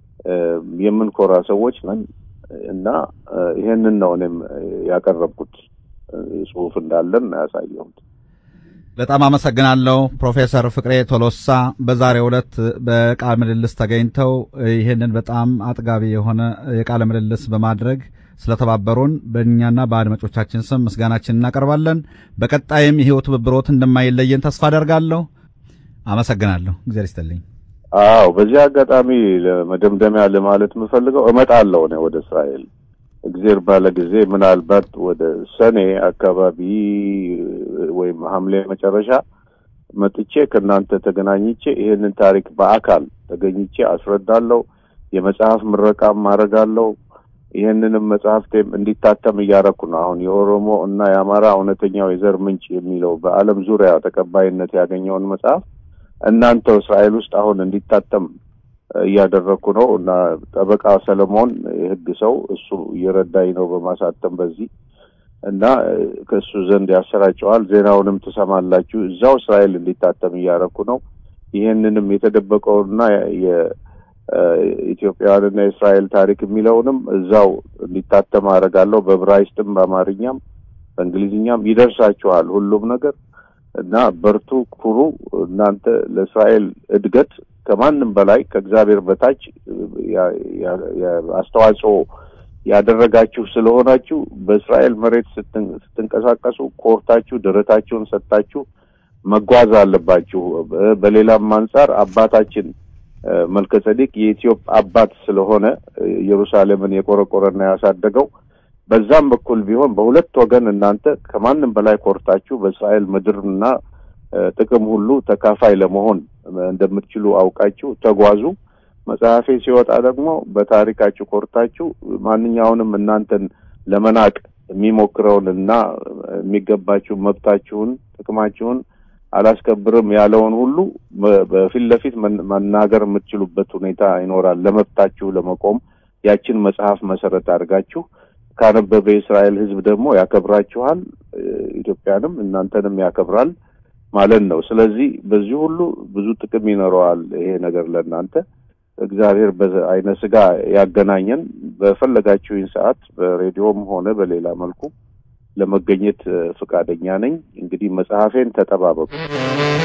Speaker 2: የምንኮራ ሰዎች ነን እና ይሄንን ነው እኔም ያቀረብኩት ጽሁፍ እንዳለን ያሳየሁት።
Speaker 1: በጣም አመሰግናለሁ ፕሮፌሰር ፍቅሬ ቶሎሳ በዛሬው ዕለት በቃለ ምልልስ ተገኝተው ይህንን በጣም አጥጋቢ የሆነ የቃለ ምልልስ በማድረግ ስለተባበሩን በእኛና በአድማጮቻችን ስም ምስጋናችን እናቀርባለን። በቀጣይም ይሄው ትብብሮት እንደማይለየን ተስፋ አደርጋለሁ። አመሰግናለሁ። እግዚአብሔር ይስጥልኝ።
Speaker 2: አዎ፣ በዚህ አጋጣሚ ለመደምደሚያ ለማለት የምፈልገው እመጣለሁ እኔ ወደ እስራኤል እግዜር ባለ ጊዜ ምናልባት ወደ ሰኔ አካባቢ ወይም ሐምሌ መጨረሻ መጥቼ ከእናንተ ተገናኝቼ ይሄንን ታሪክ በአካል ተገኝቼ አስረዳለሁ። የመጽሐፍ ምረቃም አደርጋለሁ። ይህንንም መጽሐፍቴም እንዲታተም እያደረኩ ነው። አሁን የኦሮሞ እና የአማራ እውነተኛው የዘር ምንጭ የሚለው በዓለም ዙሪያ ተቀባይነት ያገኘውን መጽሐፍ እናንተው እስራኤል ውስጥ አሁን እንዲታተም እያደረግኩ ነው እና ጠበቃ ሰለሞን የሕግ ሰው እሱ እየረዳኝ ነው በማሳተም በዚህ እና ከእሱ ዘንድ ያሰራጨዋል። ዜናውንም ትሰማላችሁ። እዛው እስራኤል እንዲታተም እያደረግኩ ነው። ይህንንም የተደበቀውና የኢትዮጵያውያንና የእስራኤል ታሪክ የሚለውንም እዛው እንዲታተም አደርጋለሁ። በዕብራይስጥም በአማርኛም በእንግሊዝኛም ይደርሳችኋል ሁሉም ነገር እና በርቱ፣ ኩሩ። እናንተ ለእስራኤል እድገት ከማንም በላይ ከእግዚአብሔር በታች አስተዋጽኦ ያደረጋችሁ ስለሆናችሁ በእስራኤል መሬት ስትንቀሳቀሱ ኮርታችሁ ደረታችሁን ሰጥታችሁ መጓዝ አለባችሁ። በሌላም አንጻር አባታችን መልከ ጸዲቅ የኢትዮጵያ አባት ስለሆነ ኢየሩሳሌምን የቆረቆረና ያሳደገው በዛም በኩል ቢሆን በሁለት ወገን እናንተ ከማንም በላይ ኮርታችሁ በእስራኤል ምድርና ጥቅም ሁሉ ተካፋይ ለመሆን እንደምትችሉ አውቃችሁ ተጓዙ። መጽሐፌ ሲወጣ ደግሞ በታሪካችሁ ኮርታችሁ ማንኛውንም እናንተን ለመናቅ የሚሞክረውን እና የሚገባችሁን መብታችሁን፣ ጥቅማችሁን አላስከብርም ያለውን ሁሉ በፊት ለፊት መናገር የምትችሉበት ሁኔታ ይኖራል። ለመብታችሁ ለመቆም ያችን መጽሐፍ መሰረት አድርጋችሁ ካነበበ የእስራኤል ሕዝብ ደግሞ ያከብራችኋል፣ ኢትዮጵያንም እናንተንም ያከብራል ማለት ነው። ስለዚህ በዚህ ሁሉ ብዙ ጥቅም ይኖረዋል ይሄ ነገር ለእናንተ። እግዚአብሔር በአይነ ስጋ ያገናኘን። በፈለጋችሁኝ ሰዓት በሬዲዮም ሆነ በሌላ መልኩ ለመገኘት ፈቃደኛ ነኝ። እንግዲህ መጽሐፌን ተጠባበቁ።